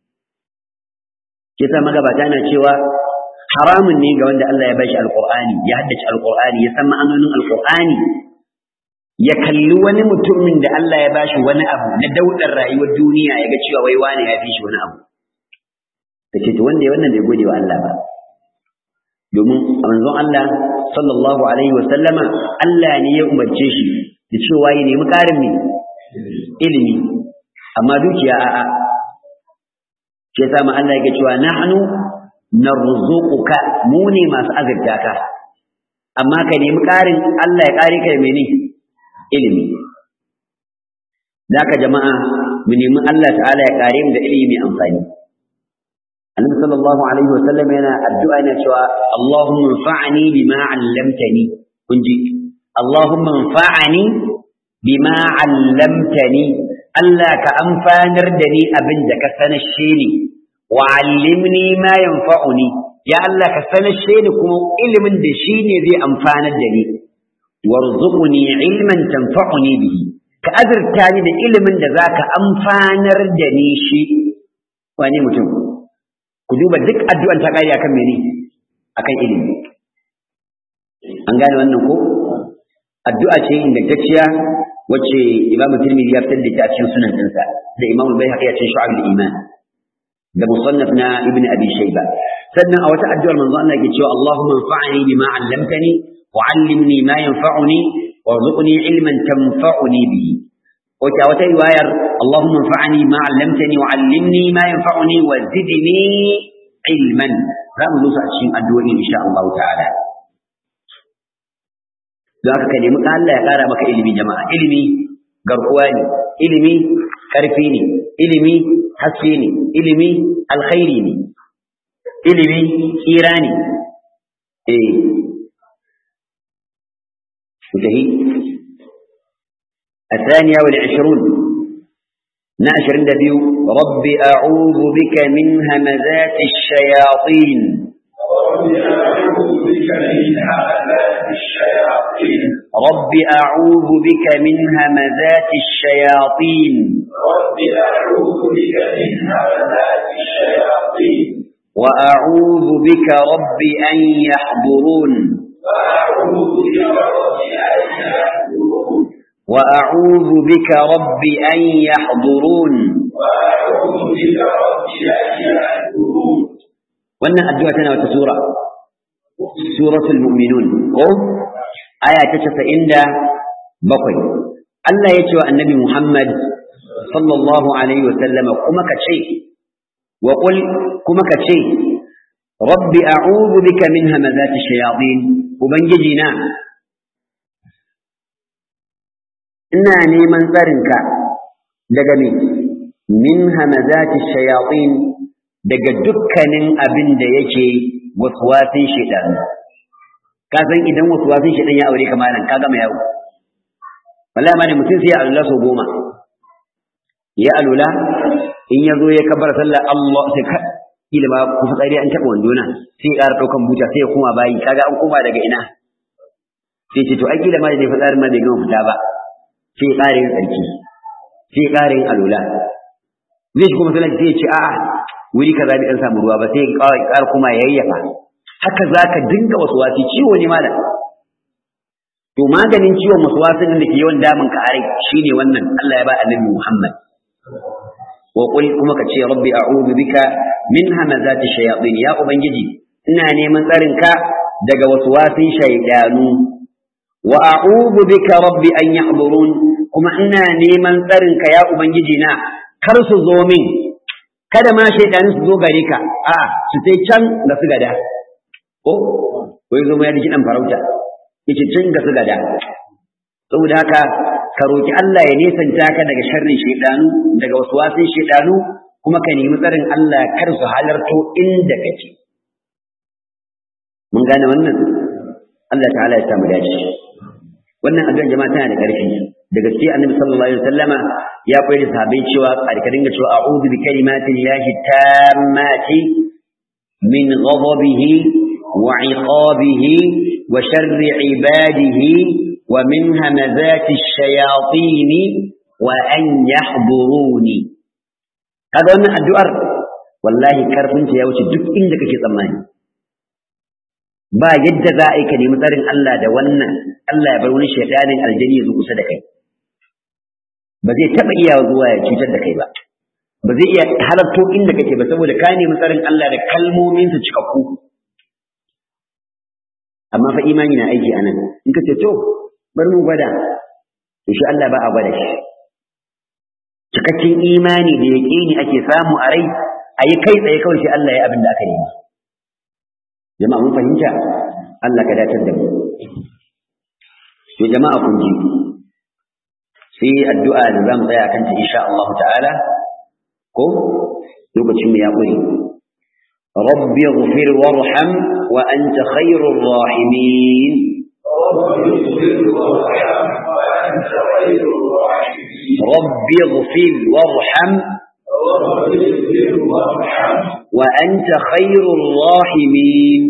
kisa magabata na cewa haramun ne ga wanda Allah ya bashi alqur'ani ya haddace alqur'ani ya san ma'anonin alqur'ani ya kalli wani mutumin da Allah ya bashi wani abu na daudar rayuwar duniya ya ga cewa wai wani ya fi shi wani abu kace to wanda ya wannan bai gode wa Allah ba domin manzon Allah sallallahu alaihi wa sallama Allah ne ya umarce shi da cewa ya nemi karin ne ilimi amma dukiya a'a ke sa ma Allah yake cewa nahnu narzuquka mu ne masu azurta ka amma ka nemi karin Allah ya kare ka mene ilimi Daka jama'a mu nemi Allah ta'ala ya kare mu da ilimi mai amfani Annabi sallallahu alaihi wasallam yana addu'a yana cewa Allahumma fa'ani bima 'allamtani kun ji Allahumma anfa'ani bima 'allamtani Allah ka amfanar da ni abin da ka sanashe ni wa 'allimni ma yanfa'uni ya Allah ka sanashe ni kuma ilimin da shi ne zai amfanar da ni warzuqni ilman tanfa'uni bihi ka azurta ni da ilimin da zaka amfanar da ni shi wani mutum ku duba duk addu'an ta kare akan mene akan ilimi an gane wannan ko addu'a ce ingantacciya wacce Imam Tirmidhi ya fitar da ta cikin sunan ɗinsa da Imam Al-Baihaqi a cikin Shu'ab al-Iman da musannaf na Ibn Abi Shayba sannan a wata addu'ar manzo Allah yake cewa Allahumma anfa'ni bima 'allamtani wa 'allimni ma yanfa'uni warzuqni ilman tanfa'uni bihi wata wata riwayar Allahumma anfa'ni ma 'allamtani wa 'allimni ma yanfa'uni wa zidni ilman za mu zo a cikin addu'o'i insha Allah ta'ala don haka ka nemi Allah ya ƙara maka ilimi jama'a ilimi garkuwa ne ilimi ƙarfi ne ilimi haske ne ilimi alkhairi ne ilimi tsira ne eh mutahi الثانية والعشرون ناشر النبي رب أعوذ بك من همزات الشياطين رب أعوذ بك من همزات الشياطين رب أعوذ بك من همزات الشياطين رب أعوذ بك من همزات الشياطين وأعوذ بك رب أن يحضرون وأعوذ بك رب أن يحضرون وأعوذ بك رب أن يحضرون وأعوذ بك رب أن يحضرون wannan addu'a tana wata sura suratul mu'minun ko aya ta 97 Allah ya ce wa annabi Muhammad sallallahu alaihi wa sallama kuma ka ce wa qul kuma ka ce rabbi a'udhu bika min hamazati shayatin ubangiji na ina neman tsarinka daga me min hamazati shayatin daga dukkanin abin da yake waswasin shaitan ka san idan waswasin shaitan ya aure ka malam ka gama yawo wallahi ma ne mutum sai ya alula so goma ya alula in ya zo ya kabbara sallah Allah sai ka kila ma ku fitsari an taɓa wandona sai ya ƙara ɗaukan buta sai ya koma bayi kaga an koma daga ina sai ce to ai kila ma da fitsarin ma bai gama fita ba sai ya ƙara yin tsarki sai ya ƙara yin alula zai shi kuma sallah sai ya ce a'a wuri kaza bai dan samu ruwa ba sai ya ƙara kuma ya yayyafa haka zaka dinga waswasi ciwo ne malam to maganin ciwon waswasin da ke yawan damun ka are shine wannan Allah ya ba annabi Muhammad wa qul kuma ka ce rabbi a'udhu bika min hamazati shayatin ya ubangiji ina neman tsarin ka daga waswasin shaydanu wa a'udhu bika rabbi an yahdurun kuma ina neman tsarin ka ya ubangiji na kar su zo min kada ma shaydanu su zo gare ka a su sai can da su gada ko wai zo ya ji dan farauta yace can da su gada saboda haka ka roki Allah ya nesanta ka daga sharrin shaydanu daga waswasin shaydanu kuma ka nemi tsarin Allah kar su halarto inda kake mun gane wannan Allah ta'ala ya samu dace wannan addu'ar jama'a tana da ƙarfi da gaske annabi sallallahu alaihi wasallama ya koyar da sahabbai cewa a ka dinga cewa a'udhu bi kalimatin lahi tammati min ghadabihi wa iqabihi wa sharri ibadihi wa min hamazati ash-shayatin wa an yahduruni kaga wannan addu'ar wallahi karfin ta ya wuce duk inda kake tsammani ba yadda za a yi ka nemi tsarin Allah da wannan Allah ya bar wani shaidanin aljani ya zo kusa da kai ba zai taɓa iya zuwa ya cutar da kai ba ba zai iya halarto inda kake ba saboda ka nemi tsarin Allah da kalmominsa cikakku amma fa imani na aiki anan in ka ce to bar mu gwada to shi Allah ba a gwada shi cikakken imani da yaƙini ake samu a rai a yi kai tsaye kawai sai Allah ya abin da aka nema jama'a mun fahimta Allah ka datar da mu to jama'a kun ji sai addu'a da zamu tsaya kan ta insha Allah ta'ala ko lokacin mu ya ƙure rabbi ighfir warham wa anta khairur rahimin رب اغفر وارحم وأنت خير الراحمين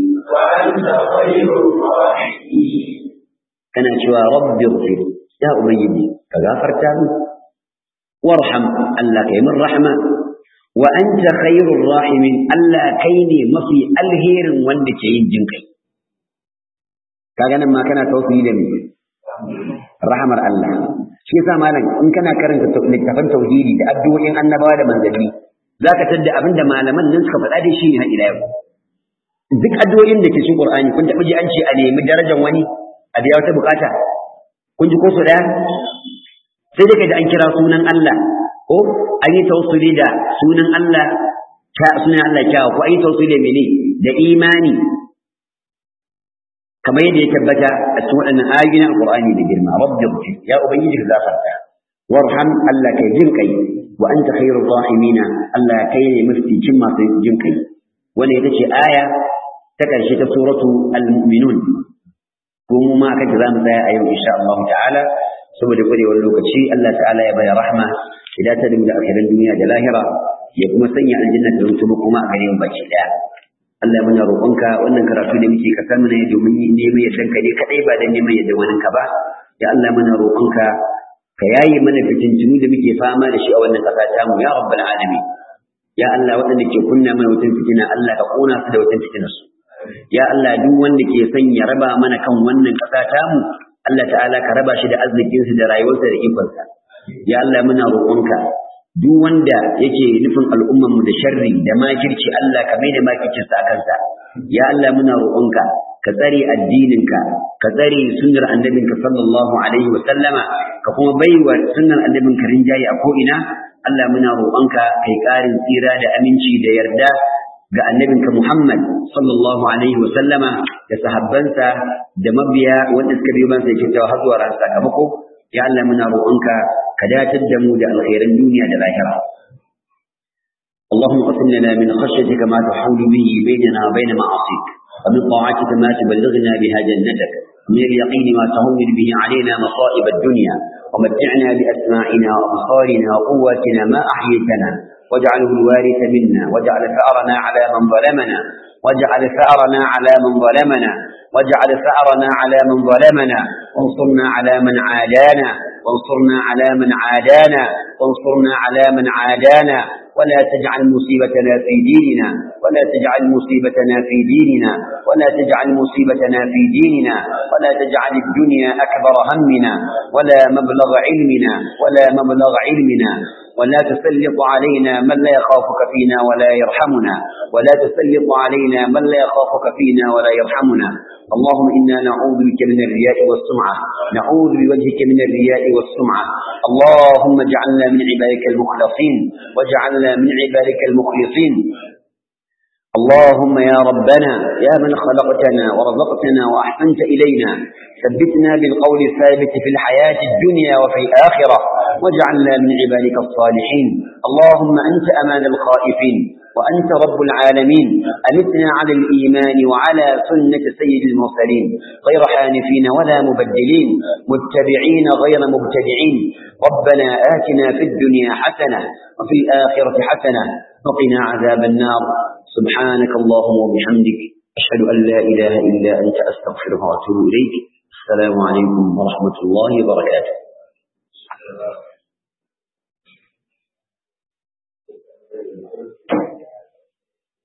كان شوى رب اغفر يا أبيدي فغافر تابي وارحم ألا كيمن رحمة وأنت خير الراحمين ألا كيني مفي الهير وندك ينجنك kaga nan ma kana tawassuli da me rahamar Allah shi yasa malam in kana karanta littafin tauhidi da addu'o'in annabawa da manzanni zaka tadda abinda malaman nan suka faɗa da shi ne har ila yau duk addu'o'in da ke cikin Qur'ani kun taɓa ji an ce a nemi darajar wani a biya wata bukata kun ji ko so daya sai dai kaji an kira sunan Allah ko an yi tawassuli da sunan Allah ta sunan Allah kyawa ko an yi tawassuli da mene da imani kamar yadda ya tabbata a cikin waɗannan ayoyi na Alƙur'ani da girma rabbi ghfir ya ubangiji ka gafarta warham Allah kai jin kai wa anta khairur rahimina Allah kai ne mafificin masu jin kai wannan ita ce aya ta ƙarshe ta suratu al-mu'minun ko mu ma kace za mu tsaya a yau insha Allah ta'ala saboda kwarewar lokaci Allah ta'ala ya baya rahma idan ta dinga akhirin duniya da lahira ya kuma sanya aljanna da rutuba kuma a gare mu baki daya Allah muna roƙonka wannan karatu da muke ka san ne domin neman yaddan ka ne kadai ba da neman yadda wani ka ba ya Allah muna roƙonka ka yayi mana fitintunu da muke fama da shi a wannan ƙasa ta mu ya rabbal alamin ya Allah waɗanda ke kunna mana wutan fitina Allah ka kona su da wutan fitinar su ya Allah duk wanda ke son ya raba mana kan wannan ƙasa ta mu Allah ta'ala ka raba shi da arzikin su da rayuwarsa da ikonsa ya Allah muna roƙonka duk wanda yake nufin al'ummar mu da sharri da makirci Allah ka maida makircin sa kansa ya Allah muna roƙonka ka tsare addininka ka tsare sunnar annabinka sallallahu alaihi wa sallama ka kuma baiwa sunnar annabinka rinjaye a ko'ina Allah muna roƙonka kai ƙarin tsira da aminci da yarda ga annabinka Muhammad sallallahu alaihi wa sallama da sahabbansa da mabiya wanda suka biyo bansa yake cewa har zuwa ran sakamako ya Allah muna roƙonka ka datar da mu da alkhairan duniya da lahira اللهم قسم لنا من خشيتك ما تحول به بيننا وبين معاصيك ومن طاعتك ما تبلغنا بها جنتك ومن اليقين ما تهون به علينا مصائب الدنيا ومتعنا بأسماعنا وأبصارنا وقواتنا ما أحييتنا واجعله الوارث منا واجعل ثأرنا على من ظلمنا واجعل ثأرنا على من ظلمنا واجعل ثأرنا على من ظلمنا وانصرنا على من عادانا وانصرنا على من عادانا وانصرنا على من عادانا ولا تجعل مصيبتنا في ديننا ولا تجعل مصيبتنا في ديننا ولا تجعل مصيبتنا في ديننا ولا تجعل الدنيا أكبر همنا ولا مبلغ علمنا ولا مبلغ علمنا ولا تسلط علينا من لا يخافك فينا ولا يرحمنا ولا تسلط علينا من لا يخافك فينا ولا يرحمنا اللهم إنا نعوذ بك من الرياء والسمعة نعوذ بوجهك من الرياء والسمعة اللهم اجعلنا من عبادك المخلصين واجعلنا من عبادك المخلصين اللهم يا ربنا يا من خلقتنا ورزقتنا وأحسنت إلينا ثبتنا بالقول الثابت في الحياة الدنيا وفي الآخرة واجعلنا من عبادك الصالحين اللهم أنت أمان الخائفين وأنت رب العالمين أمتنا على الإيمان وعلى سنة سيد المرسلين غير حانفين ولا مبدلين متبعين غير مبتدعين ربنا آتنا في الدنيا حسنة وفي الآخرة حسنة وقنا عذاب النار سبحانك اللهم وبحمدك أشهد أن لا إله إلا أنت أستغفرك وأتوب إليك السلام عليكم ورحمة الله وبركاته